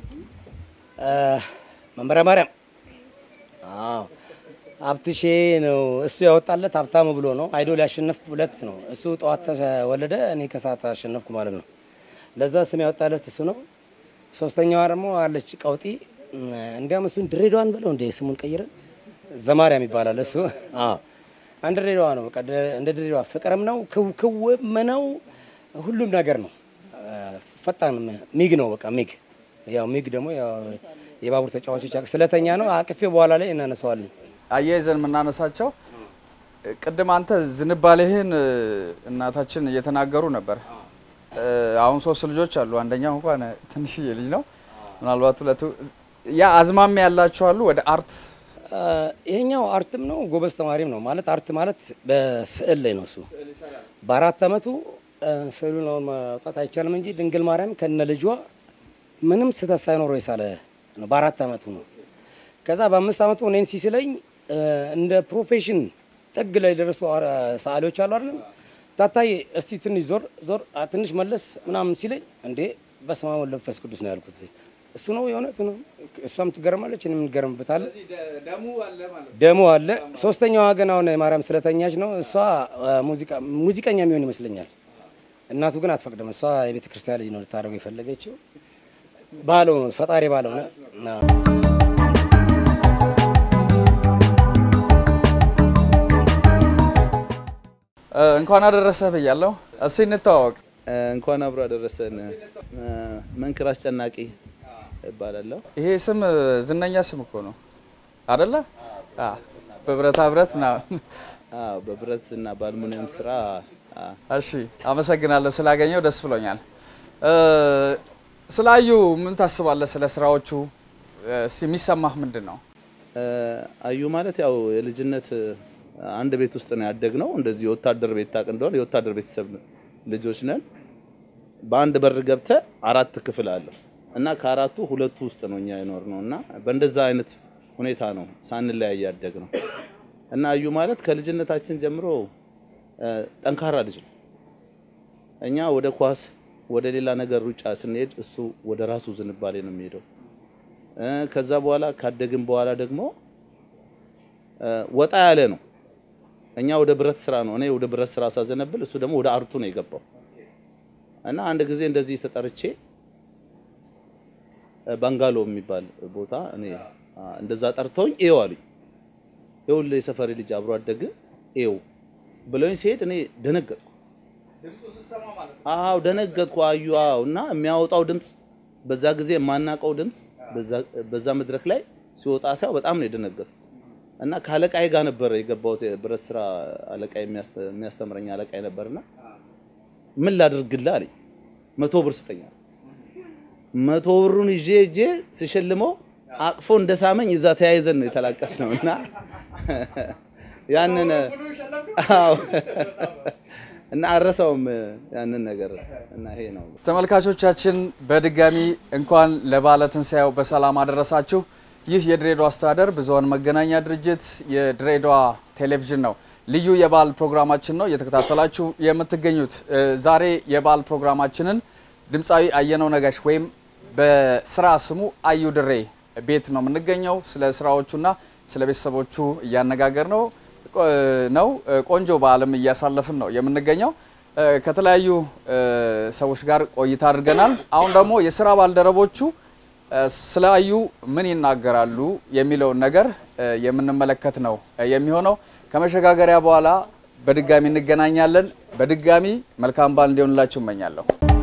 መምህረ ማርያም አዎ፣ ሀብትሼ ነው እሱ ያወጣለት ሀብታሙ ብሎ ነው። አይዶል ያሸነፍ ሁለት ነው። እሱ ጠዋት ተወለደ፣ እኔ ከሰዓት አሸነፍኩ ማለት ነው። ለዛ ስም ያወጣለት እሱ ነው። ሶስተኛዋ ደግሞ አለች ቀውጢ። እንዲያም እሱን ድሬዳዋን ብለው እንደ ስሙን ቀይረን ዘማርያም ይባላል እሱ። አዎ አንድ ድሬዳዋ ነው። በቃ እንደ ድሬዳዋ ፍቅርም ነው ክውክውም ነው ሁሉም ነገር ነው። ፈጣን ሚግ ነው። በቃ ሚግ ያው ሚግ ደግሞ ያው የባቡር ተጫዋቾች ስለተኛ ነው። አቅፌ በኋላ ላይ እናነሳዋለን። አያይዘን የምናነሳቸው ቅድም አንተ ዝንባሌህን እናታችን እየተናገሩ ነበር። አሁን ሶስት ልጆች አሉ። አንደኛው እንኳን ትንሽዬ ልጅ ነው። ምናልባት ሁለቱ ያ አዝማሚያ ያላቸው አሉ ወደ አርት ይሄኛው አርትም ነው፣ ጎበዝ ተማሪም ነው። ማለት አርት ማለት በስዕል ላይ ነው። እሱ በአራት አመቱ ስዕሉን አሁን ማውጣት አይቻልም እንጂ ድንግል ማርያም ከነ ልጇ ምንም ስህተት ሳይኖረው የሳለ ነው። በአራት አመቱ ነው። ከዛ በአምስት አመቱ እኔን ሲስለኝ እ፣ እንደ ፕሮፌሽን ጥግ ላይ የደረሱ አ- ሰዓሊዎች አሉ አይደለም። ታታዬ እስቲ ትንሽ ዞር ዞር አ፣ ትንሽ መለስ ምናምን ሲለኝ እንዴ በስመ አብ ወወልድ ወመንፈስ ቅዱስ ነው ያልኩት። እሱ ነው የእውነት ነው። እሷም ትገረማለች፣ እኔም እንገረምበታለን። ደሞ አለ። ሶስተኛዋ ግን አሁን ማርያም ስለተኛች ነው። እሷ አ፣ ሙዚቃ ሙዚቀኛ የሚሆን ይመስለኛል። እናቱ ግን አትፈቅድም። እሷ የቤተ ክርስቲያን ልጅ ነው ልታደርገው የፈለገችው። ባለው ነው ፈጣሪ ባለው ነው። አዎ። እ፣ እንኳን አደረሰህ ብያለሁ። እስቲ እንተዋወቅ። እንኳን አብሮ አደረሰን። መንክር አስጨናቂ እባላለሁ። ይሄ ስም እ፣ ዝነኛ ስም እኮ ነው አደለ? አ፣ በብረታ ብረት ምናምን። አዎ፣ በብረት እና በአልሙኒየም ስራ አ፣ እሺ፣ አመሰግናለሁ ስላገኘው ደስ ብሎኛል። እ፣ ስላዩ ምን ታስባለህ? ስለ ስራዎቹ እ፣ እስቲ የሚሰማህ ምንድን ነው? እ፣ አዩ ማለት ያው የልጅነት እ፣ አንድ ቤት ውስጥ ነው ያደግነው። እንደዚህ የወታደር ቤት ታውቅ እንደሆነ የወታደር ቤተሰብ ልጆች ነን። በአንድ በር ገብተ አራት ክፍል አለው እና ከአራቱ ሁለቱ ውስጥ ነው እኛ የኖር ነው እና በእንደዛ አይነት ሁኔታ ነው ሳንለያይ ያደግ ነው እና አዩ ማለት ከልጅነታችን ጀምሮ እ፣ ጠንካራ ልጅ ነው። እኛ ወደ ኳስ ወደ ሌላ ነገር ሩጫ ስንሄድ እሱ ወደ ራሱ ዝንባሌ ነው የሚሄደው። እ፣ ከዛ በኋላ ካደግን በኋላ ደግሞ እ፣ ወጣ ያለ ነው። እኛ ወደ ብረት ስራ ነው እኔ ወደ ብረት ስራ ሳዘነብል እሱ ደግሞ ወደ አርቱ ነው የገባው እና አንድ ጊዜ እንደዚህ ተጠርቼ እ፣ ባንጋሎ የሚባል ቦታ እኔ አ፣ እንደዛ ጠርተውኝ ኤው አሉኝ። ይኸውልህ የሰፈሪ ልጅ አብሮ አደግ ኤው ብለውኝ ሲሄድ እኔ ደነገጥኩ። አዎ ደነገጥኩ። አዩ አዎ። እና የሚያወጣው ድምፅ በዛ ጊዜ የማናውቀው ድምፅ በዛ- በዛ መድረክ ላይ ሲወጣ ሳይው በጣም ነው የደነገጥኩት። እና ከአለቃዬ ጋር ነበረ የገባሁት የብረት ስራ አለቃ የሚያስተምረኝ አለቃዬ ነበርና ምን ላድርግልህ አለኝ። መቶ ብር ስጠኝ አለ። መቶ ብሩን ይዤ እጄ ስሸልመው አቅፎ እንደሳመኝ እዛ ተያይዘን ነው የተላቀስ ነው እና ያንን አዎ እና አረሳውም ያንን ነገር እና ይሄ ነው። ተመልካቾቻችን በድጋሚ እንኳን ለበዓለ ትንሣኤው በሰላም አደረሳችሁ። ይህ የድሬዳዋ አስተዳደር ብዙኃን መገናኛ ድርጅት የድሬዳዋ ቴሌቪዥን ነው። ልዩ የበዓል ፕሮግራማችን ነው እየተከታተላችሁ የምትገኙት። እ፣ ዛሬ የበዓል ፕሮግራማችንን ድምፃዊ አየነው ነጋሽ ወይም በስራ ስሙ አዩ ድሬ ቤት ነው የምንገኘው። ስለ ስራዎቹና ስለ ቤተሰቦቹ እያነጋገር ነው ቆ- ነው እ፣ ቆንጆ በዓልም እያሳለፍን ነው የምንገኘው። እ፣ ከተለያዩ እ፣ ሰዎች ጋር ቆይታ አድርገናል። አሁን ደግሞ የስራ ባልደረቦቹ እ፣ ስለ አዩ ምን ይናገራሉ የሚለውን ነገር እ፣ የምንመለከት ነው እ፣ የሚሆነው። ከመሸጋገሪያ በኋላ በድጋሚ እንገናኛለን። በድጋሚ መልካም በዓል እንዲሆንላችሁ እመኛለሁ።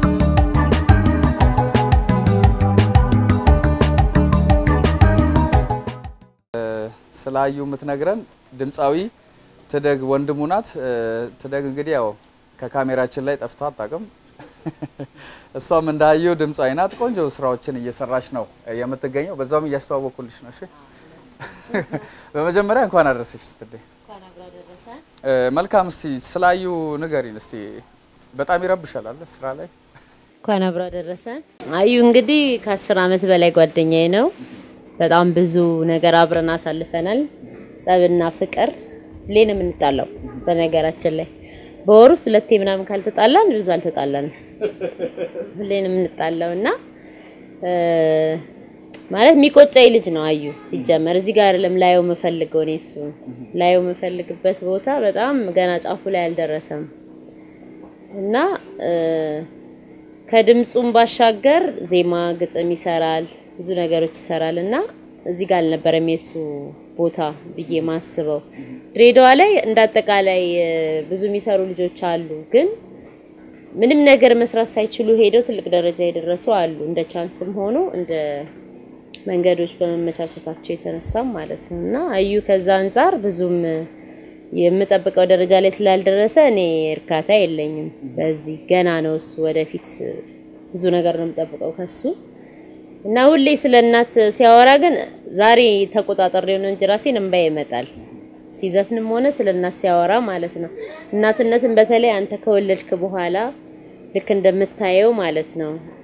ስለ አዩ የምትነግረን ድምፃዊ ትደግ ወንድሙ ናት። እ፣ ትደግ እንግዲህ ያው ከካሜራችን ላይ ጠፍታ አታውቅም። እሷም እንዳዩ ድምፃዊ ናት። ቆንጆ ስራዎችን እየሰራች ነው የምትገኘው። በዛውም እያስተዋወኩልሽ ነው። እሺ፣ በመጀመሪያ እንኳን አደረሰሽ ስትዴ። እ፣ መልካም። እስቲ ስለ አዩ ንገሪን እስቲ። በጣም ይረብሻል አለ ስራ ላይ እንኳን አብሮ አደረሰን። አዩ እንግዲህ ከአስር አመት በላይ ጓደኛዬ ነው። በጣም ብዙ ነገር አብረን አሳልፈናል። ጸብና ፍቅር ሁሌ ነው የምንጣላው። በነገራችን ላይ በወር ውስጥ ሁለቴ ምናምን ካልተጣላን ብዙ አልተጣላንም። ሁሌ ነው የምንጣላው እና እ፣ ማለት የሚቆጨኝ ልጅ ነው አዩ። ሲጀመር እዚህ ጋር አይደለም ላየው የምፈልገው እኔ እሱ ላየው የምፈልግበት ቦታ በጣም ገና ጫፉ ላይ አልደረሰም እና እ፣ ከድምፁም ባሻገር ዜማ ግጥም ይሰራል፣ ብዙ ነገሮች ይሰራል እና እዚህ ጋር አልነበረም የሱ ቦታ ብዬ ማስበው። ድሬዳዋ ላይ እንደ አጠቃላይ እ፣ ብዙ የሚሰሩ ልጆች አሉ፣ ግን ምንም ነገር መስራት ሳይችሉ ሄደው ትልቅ ደረጃ የደረሱ አሉ። እንደ ቻንስም ሆኖ እንደ መንገዶች በመመቻቸታቸው የተነሳም ማለት ነው እና አዩ ከዛ አንጻር ብዙም የምጠብቀው ደረጃ ላይ ስላልደረሰ እኔ እርካታ የለኝም። በዚህ ገና ነው እሱ። ወደፊት ብዙ ነገር ነው የምጠብቀው ከሱ እና ሁሌ ስለ እናት ሲያወራ ግን ዛሬ ተቆጣጠሬው ነው እንጂ ራሴን እንባ ይመጣል። ሲዘፍንም ሆነ ስለ እናት ሲያወራ ማለት ነው። እናትነትን በተለይ አንተ ከወለድክ በኋላ ልክ እንደምታየው ማለት ነው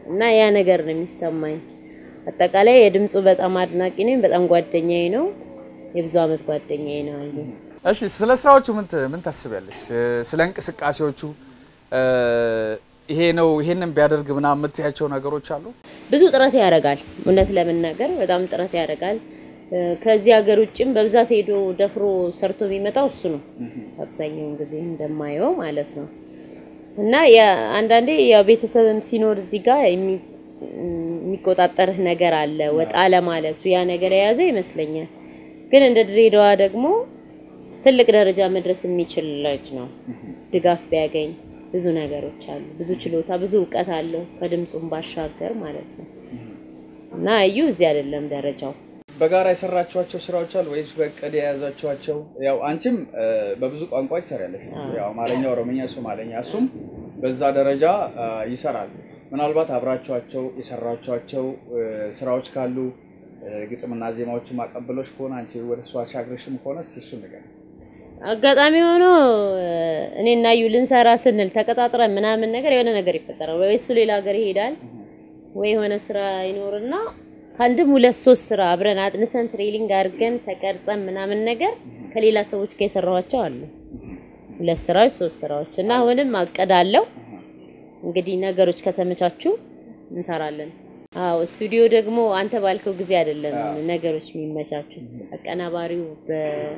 እና ያ ነገር ነው የሚሰማኝ። አጠቃላይ የድምፁ በጣም አድናቂ ነኝ። በጣም ጓደኛዬ ነው። የብዙ አመት ጓደኛዬ ነው አዩ። እሺ ስለ ስራዎቹ ምን ት- ምን ታስቢያለሽ? እ፣ ስለ እንቅስቃሴዎቹ እ፣ ይሄ ነው ይሄንን ቢያደርግ ምናምን የምትያቸው ነገሮች አሉ? ብዙ ጥረት ያደርጋል። እውነት ለመናገር በጣም ጥረት ያደርጋል። እ፣ ከዚህ ሀገር ውጭም በብዛት ሄዶ ደፍሮ ሰርቶ የሚመጣው እሱ ነው አብዛኛውን ጊዜ እንደማየው ማለት ነው። እና ያ- አንዳንዴ ያው ቤተሰብም ሲኖር እዚህ ጋር የሚ- የሚቆጣጠርህ ነገር አለ ወጣ ለማለቱ ያ ነገር የያዘ ይመስለኛል። ግን እንደ ድሬዳዋ ደግሞ ትልቅ ደረጃ መድረስ የሚችል ልጅ ነው። ድጋፍ ቢያገኝ ብዙ ነገሮች አሉ። ብዙ ችሎታ፣ ብዙ እውቀት አለው ከድምፁም ባሻገር ማለት ነው። እና እዩ እዚህ አይደለም ደረጃው። በጋራ የሰራችኋቸው ስራዎች አሉ ወይስ በእቅድ የያዛችኋቸው? ያው አንቺም እ፣ በብዙ ቋንቋ ትሰሪያለሽ። ያው አማርኛ፣ ኦሮምኛ፣ ሶማሌኛ እሱም በዛ ደረጃ እ፣ ይሰራል። ምናልባት አብራችኋቸው የሰራችኋቸው እ፣ ስራዎች ካሉ እ፣ ግጥምና ዜማዎችን ማቀበሎች ከሆነ አንቺ ወደ እሱ አሻግረሽም ከሆነ እስቲ እሱን ንገሪኝ። አጋጣሚ ሆኖ እኔ እና እዩ ልንሰራ ስንል ተቀጣጥረን ምናምን ነገር የሆነ ነገር ይፈጠራል። ወይ እሱ ሌላ ሀገር ይሄዳል ወይ የሆነ ስራ ይኖርና ከአንድም ሁለት ሶስት ስራ አብረን አጥንተን ትሬሊንግ አድርገን ተቀርጸን ምናምን ነገር ከሌላ ሰዎች ጋር የሰራኋቸው አሉ። ሁለት ስራዎች ሶስት ስራዎች እና አሁንም አቀዳለሁ። እንግዲህ ነገሮች ከተመቻቹ እንሰራለን። አዎ ስቱዲዮ ደግሞ አንተ ባልከው ጊዜ አይደለም ነገሮች የሚመቻቹት። አቀናባሪው በ-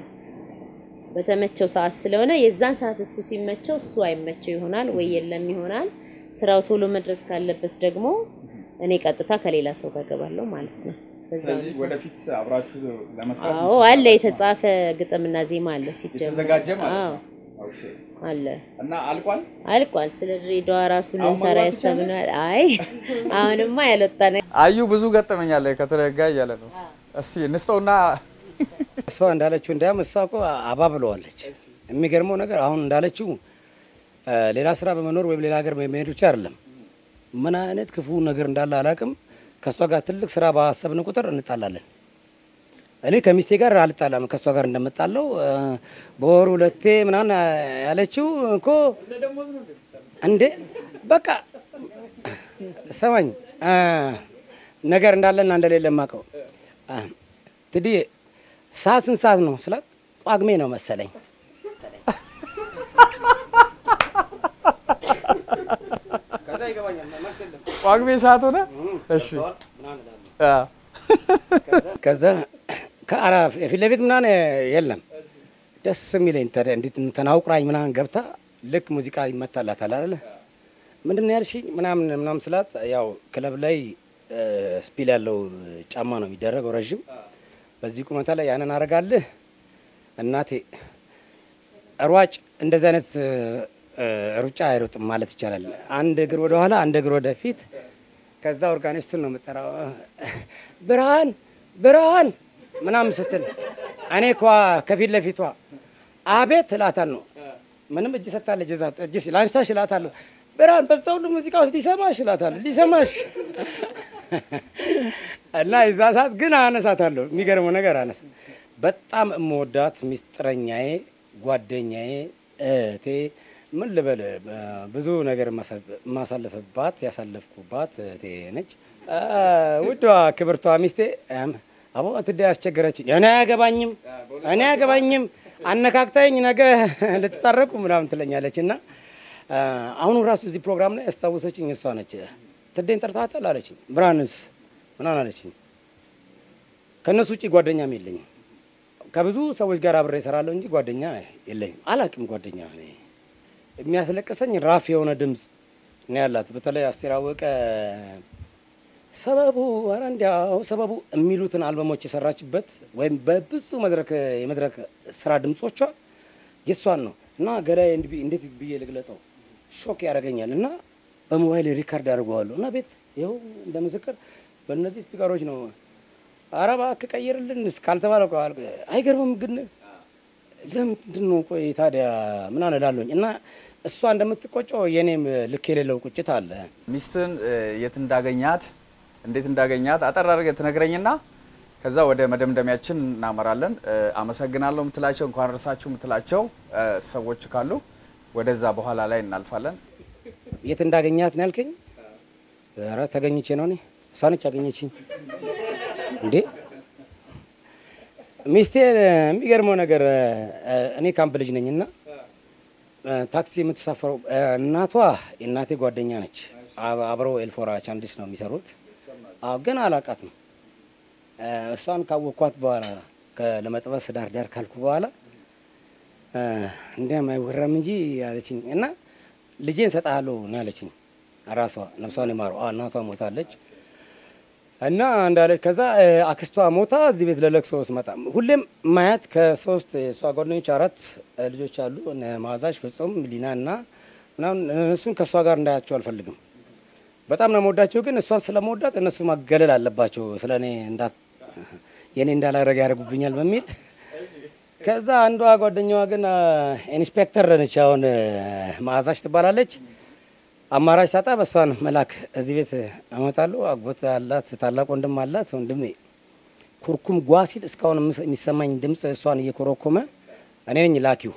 በተመቸው ሰዓት ስለሆነ የዛን ሰዓት እሱ ሲመቸው እሱ አይመቸው ይሆናል ወይ የለም ይሆናል። ስራው ቶሎ መድረስ ካለበት ደግሞ እኔ ቀጥታ ከሌላ ሰው ጋር ገባለሁ ማለት ነው። በዛ ስለዚህ ወደፊት አብራችሁ ለመስራት አዎ አለ የተጻፈ ግጥምና ዜማ አለ ሲጀምር የተዘጋጀ ማለት አዎ ነው። ኦኬ። አለ እና አልቋል። አልቋል። ስለ ድሬዳዋ ራሱ አሁን ልንሰራ መግባት ያሰብነው አይ አሁንማ ያልወጣ ነገር አዩ ብዙ ገጠመኛለ ከተረጋ እያለ ነው። እስቲ እንስጠውና እሷ እንዳለችው እንዲያም እሷ እኮ አባብለዋለች። የሚገርመው ነገር አሁን እንዳለችው እ፣ ሌላ ስራ በመኖር ወይም ሌላ ሀገር በመሄድ ብቻ አይደለም። ምን አይነት ክፉ ነገር እንዳለ አላውቅም። ከእሷ ጋር ትልቅ ስራ ባሰብን ቁጥር እንጣላለን። እኔ ከሚስቴ ጋር አልጣላም፣ ከእሷ ጋር እንደምጣለው እ፣ በወር ሁለቴ ምናምን ያለችው እኮ እንዴ በቃ ሰማኝ እ፣ ነገር እንዳለና እንደሌለ የማውቀው እ፣ ትድዬ ሰዓት ስንት ሰዓት ነው ስላት ጳጉሜ ነው መሰለኝ። ጳጉሜ ሰዓት ሆነ። እሺ አ፣ ከዛ ከአራ ፊት ለፊት ምናምን የለም ደስ የሚለኝ ታዲያ እንዴት ተናውቁራኝ ምናምን ገብታ ልክ ሙዚቃ ይመታላታል አይደለ ምንድን ነው ያልሽኝ ምናምን ምናምን ስላት ያው ክለብ ላይ እ፣ ስፒል ያለው ጫማ ነው የሚደረገው ረዥም በዚህ ቁመታ ላይ ያንን አረጋልህ እናቴ ሯጭ እንደዚህ አይነት እ፣ ሩጫ አይሮጥም ማለት ይቻላል። አንድ እግር ወደ ኋላ፣ አንድ እግር ወደ ፊት። ከዛ ኦርጋኒስቱን ነው የምጠራው። ብርሃን ብርሃን ምናምን ስትል እኔ ኳ ከፊት ለፊቷ አቤት እላታለሁ። ምንም እጅ ሰጥታለች። እዛ እጅ ላንሳሽ እላታለሁ። ብርሃን በዛ ሁሉ ሙዚቃ ውስጥ ሊሰማሽ እላታለሁ። ሊሰማሽ እና የዛ ሰዓት ግን አነሳታለሁ። የሚገርመው ነገር አነሳ በጣም እመወዳት ሚስጥረኛዬ፣ ጓደኛዬ፣ እህቴ ምን ልበል ብዙ ነገር የማሳለፍባት ያሳለፍኩባት እህቴ ነች። አ፣ ውዷ ክብርቷ ሚስቴ እም፣ አቦ ትዳ ያስቸገረችኝ እኔ አያገባኝም እኔ አያገባኝም አነካክታኝ ነገ ልትታረቁ ምናምን ትለኛለች እና አ፣ አሁኑ ራሱ እዚህ ፕሮግራም ላይ ያስታወሰችኝ እሷ ነች። ትዴን ጠርታታል አለችኝ። ብርሃንስ ምናምን አለችኝ። ከእነሱ ውጭ ጓደኛም የለኝም። ከብዙ ሰዎች ጋር አብሬ እሰራለሁ እንጂ ጓደኛ የለኝም። አላቅም ጓደኛ እኔ የሚያስለቅሰኝ ራፍ የሆነ ድምፅ ነው ያላት። በተለይ አስቴር አወቀ ሰበቡ ኧረ እንዲያው ሰበቡ የሚሉትን አልበሞች የሰራችበት ወይም በብዙ መድረክ የመድረክ ስራ ድምጾቿ የእሷን ነው እና ገላይ እንዴት ብዬ ልግለጠው ሾክ ያደርገኛል እና በሞባይል ሪካርድ አድርገዋለሁ እና ቤት ይኸው እንደ ምስክር በእነዚህ ስፒከሮች ነው። ኧረ እባክህ ቀይርልን እስካልተባለ እኮ አልኩ። አይገርምም ግን ለምንድን ነው ቆይ ታዲያ ምናምን እላለሁኝ እና እሷ እንደምትቆጨው የኔም ልክ የሌለው ቁጭት አለ። ሚስትን የት እንዳገኛት እንዴት እንዳገኛት አጠር አድርገህ ትነግረኝና ከዛ ወደ መደምደሚያችን እናመራለን። እ፣ አመሰግናለሁ የምትላቸው እንኳን እርሳችሁ የምትላቸው እ፣ ሰዎች ካሉ ወደዛ በኋላ ላይ እናልፋለን። የት እንዳገኛት ነው ያልከኝ? ኧረ ተገኝቼ ነው እኔ እሷ ነች ያገኘችኝ እንዴ ሚስቴ የሚገርመው ነገር እ፣ እኔ ካምፕ ልጅ ነኝና እ፣ ታክሲ የምትሳፈረው እ፣ እናቷ የእናቴ ጓደኛ ነች። አብ- አብረው ኤልፎራ ቻንዲስ ነው የሚሰሩት። አዎ ግን አላቃትም። እ፣ እሷን ካወቅኳት በኋላ ከ- ለመጥበስ ዳር ዳር ካልኩ በኋላ እ፣ እንዲያም አይወራም እንጂ አለችኝ እና ልጄን ሰጥሃለሁ ነው ያለችኝ። ራሷ ነፍሷን ይማረው። አዎ እናቷ ሞታለች። እና እንዳለች ከዛ እ፣ አክስቷ ሞታ እዚህ ቤት ለለቅሶ ስመጣ ሁሌም ማያት ከሶስት የእሷ ጓደኞች አራት እ፣ ልጆች አሉ እነ ማዛሽ ፍጹም ሊና እና ምናምን እነሱን ከእሷ ጋር እንዳያቸው አልፈልግም። በጣም ነው መወዳቸው፣ ግን እሷን ስለመወዳት እነሱ ማገለል አለባቸው ስለ እኔ እንዳት የእኔ እንዳላረግ ያደርጉብኛል በሚል ከዛ አንዷ ጓደኛዋ ግን አ፣ ኢንስፔክተር ነች። አሁን እ፣ ማዛሽ ትባላለች። አማራጭ ሳጣ በእሷን መላክ እዚህ ቤት አመጣለሁ። አጎት አላት፣ ታላቅ ወንድም አላት። ወንድሜ ኩርኩም ጓ ሲል እስካሁን የምስ- የሚሰማኝ ድምፅ እሷን እየኮረኮመ እኔ ነኝ ላኪው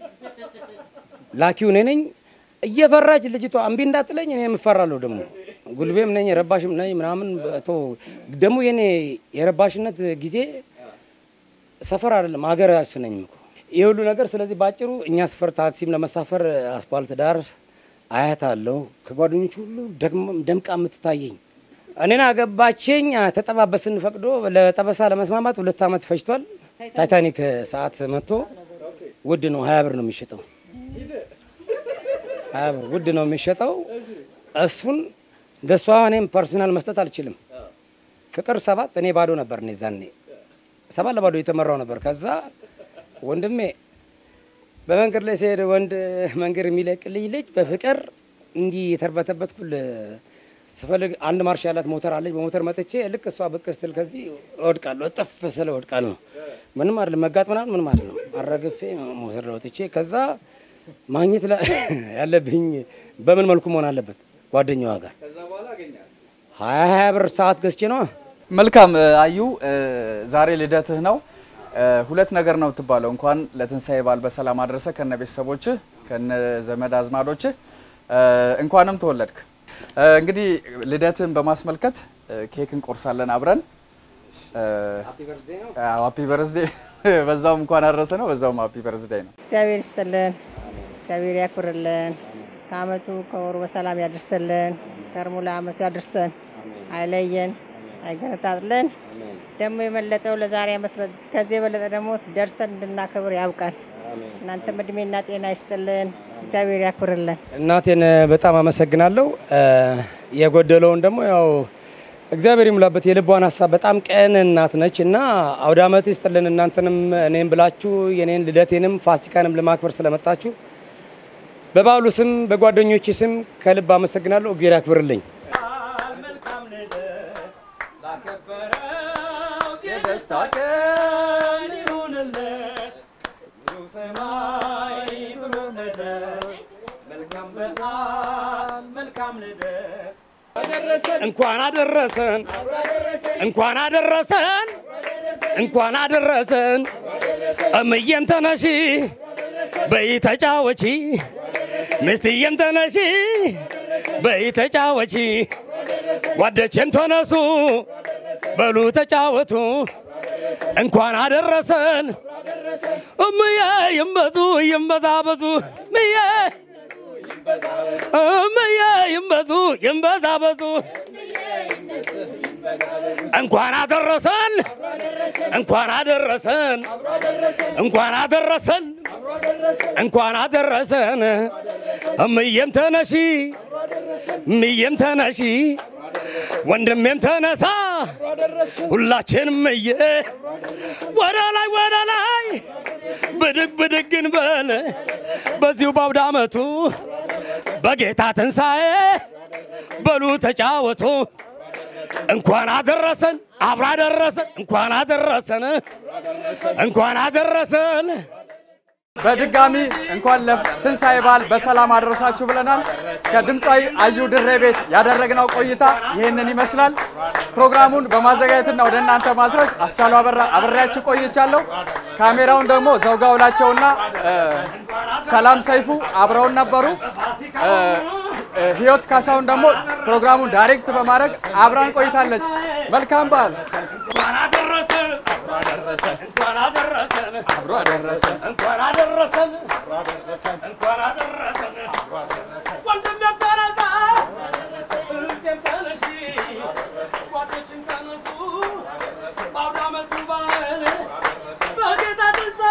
ላኪው እኔ ነኝ። እየፈራች ልጅቷ እምቢ እንዳትለኝ እኔ የምፈራለሁ። ደግሞ ጉልቤም ነኝ የረባሽም ነኝ ምናምን ቶ ደግሞ የኔ የረባሽነት ጊዜ ሰፈር አይደለም ሀገራችን ነኝ እኮ ይህ ሁሉ ነገር። ስለዚህ ባጭሩ እኛ ሰፈር ታክሲም ለመሳፈር አስፓልት ዳር አያት አለው ከጓደኞች ሁሉ ደግሞ- ደምቃ የምትታየኝ እኔን አገባችኝ። ተጠባበስን ፈቅዶ ለጠበሳ ለመስማማት ሁለት ዓመት ፈጅቷል። ታይታኒክ ሰዓት መጥቶ ውድ ነው፣ ሀያ ብር ነው የሚሸጠው። ሀያ ብር ውድ ነው የሚሸጠው። እሱን እንደሷ እኔም ፐርሰናል መስጠት አልችልም። ፍቅር ሰባት እኔ ባዶ ነበር እኔ ዛኔ ሰባት ለባዶ የተመራው ነበር። ከዛ ወንድሜ በመንገድ ላይ ሲሄድ ወንድ መንገድ የሚለቅልኝ ልጅ በፍቅር እንዲህ የተርበተበትኩል ስፈልግ አንድ ማርሽ ያላት ሞተር አለች። በሞተር መጥቼ ልክ እሷ ብቅ ስትል ከዚህ እወድቃለሁ። እጥፍ ስለ እወድቃለሁ። ምንም አይደለም መጋጥ ምናምን ምንም አይደለም። አረግፌ ሞተር ላይ ወጥቼ ከዛ ማግኘት ላ- ያለብኝ በምን መልኩ መሆን አለበት ጓደኛዋ ጋር ሀያ ሀያ ብር ሰዓት ገዝቼ ነው መልካም እ፣ አዩ እ፣ ዛሬ ልደትህ ነው። እ፣ ሁለት ነገር ነው የምትባለው። እንኳን ለትንሳኤ በዓል በሰላም አድረሰ ከነ ቤተሰቦችህ ከነ ዘመድ አዝማዶችህ እ፣ እንኳንም ተወለድክ። እ፣ እንግዲህ ልደትህን በማስመልከት እ፣ ኬክ እንቆርሳለን አብረን። ሃፒ በርዝዴ በዛውም እንኳን አደረሰ ነው፣ በዛውም ሃፒ በርዝዴ ነው። እግዚአብሔር ይስጥልን፣ እግዚአብሔር ያኩርልን፣ ከአመቱ ከወሩ በሰላም ያደርስልን፣ ከርሙ ለአመቱ ያደርሰን፣ አይለየን፣ አይገነጣጥለን። ደግሞ የበለጠው ለዛሬ አመት በዚህ- ከዚህ የበለጠ ደግሞ ደርሰን እንድናከብር ያብቃን። እናንተም እድሜና ጤና ይስጥልን፣ እግዚአብሔር ያኩርልን። እናቴን በጣም አመሰግናለሁ። እ፣ የጎደለውን ደግሞ ያው እግዚአብሔር ይሙላበት። የልቧን ሀሳብ በጣም ቀን እናት ነች እና አውደ ዓመት ይስጥልን። እናንተንም እኔም ብላችሁ የኔን ልደቴንም ፋሲካንም ለማክበር ስለመጣችሁ በበዓሉ ስም በጓደኞች ስም ከልብ አመሰግናለሁ። እግዚአብሔር ያክብርልኝ። የደስታ ቀን ይሁንለት ሰማይ ብሩህ ልደት መልካም በዓል መልካም ልደት እንኳን አደረሰን እንኳን አደረሰን እንኳን አደረሰን። እምዬም ተነሺ በይ ተጫወቺ፣ ምስትዬም ተነሺ በይ ተጫወቺ፣ ጓደቼም ተነሱ በሉ ተጫወቱ። እንኳን አደረሰን እምዬ ይንበዙ ይንበዛበዙ ምዬ እምዬ ይንበዙ ይንበዛበዙ እንኳን አደረሰን እንኳን አደረሰን እንኳን አደረሰን እንኳን አደረሰን። እምዬም ተነሺ እምዬም ተነሺ ወንድሜም ተነሳ ሁላችንም እየ ወደ ላይ ወደ ላይ ብድግ ብድግ እንበል በዚሁ በአውደ ዓመቱ በጌታ ትንሣኤ በሉ ተጫወቱ። እንኳን አደረሰን አብራ አደረሰን እንኳን አደረሰን እንኳን አደረሰን። በድጋሚ እንኳን ለትንሣኤ በዓል በሰላም አደረሳችሁ ብለናል። ከድምፃዊ አዩ ድሬ ቤት ያደረግነው ቆይታ ይህንን ይመስላል። ፕሮግራሙን በማዘጋጀትና ወደ እናንተ ማድረስ አሳሉ አበራ አብሬያችሁ ቆይቻለሁ። ካሜራውን ደግሞ ዘውጋ ውላቸውና እ፣ ሰላም ሰይፉ አብረውን ነበሩ። እ፣ ህይወት ካሳሁን ደግሞ ፕሮግራሙን ዳይሬክት በማድረግ አብራን ቆይታለች። መልካም በዓል። እንኳን አደረሰን እንኳን አደረሰን አብሮ አደረሰን። እንኳን አደረሰን እንኳን አደረሰን ወንድሜም ተነሳ እህቴም ተነሺ ጓዶችም ተነሱ በአውደ ዓመቱ በዓል በጌታ ትንሣኤ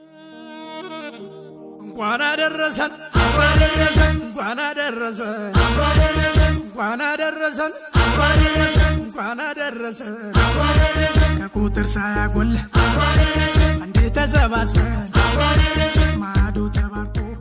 እንኳን አደረሰን እንኳን አደረሰን እንኳን አደረሰን እንኳን አደረሰን ከቁጥር ሳያጎል አንዴ ተሰባስበን ማዕዱ ተባርኮ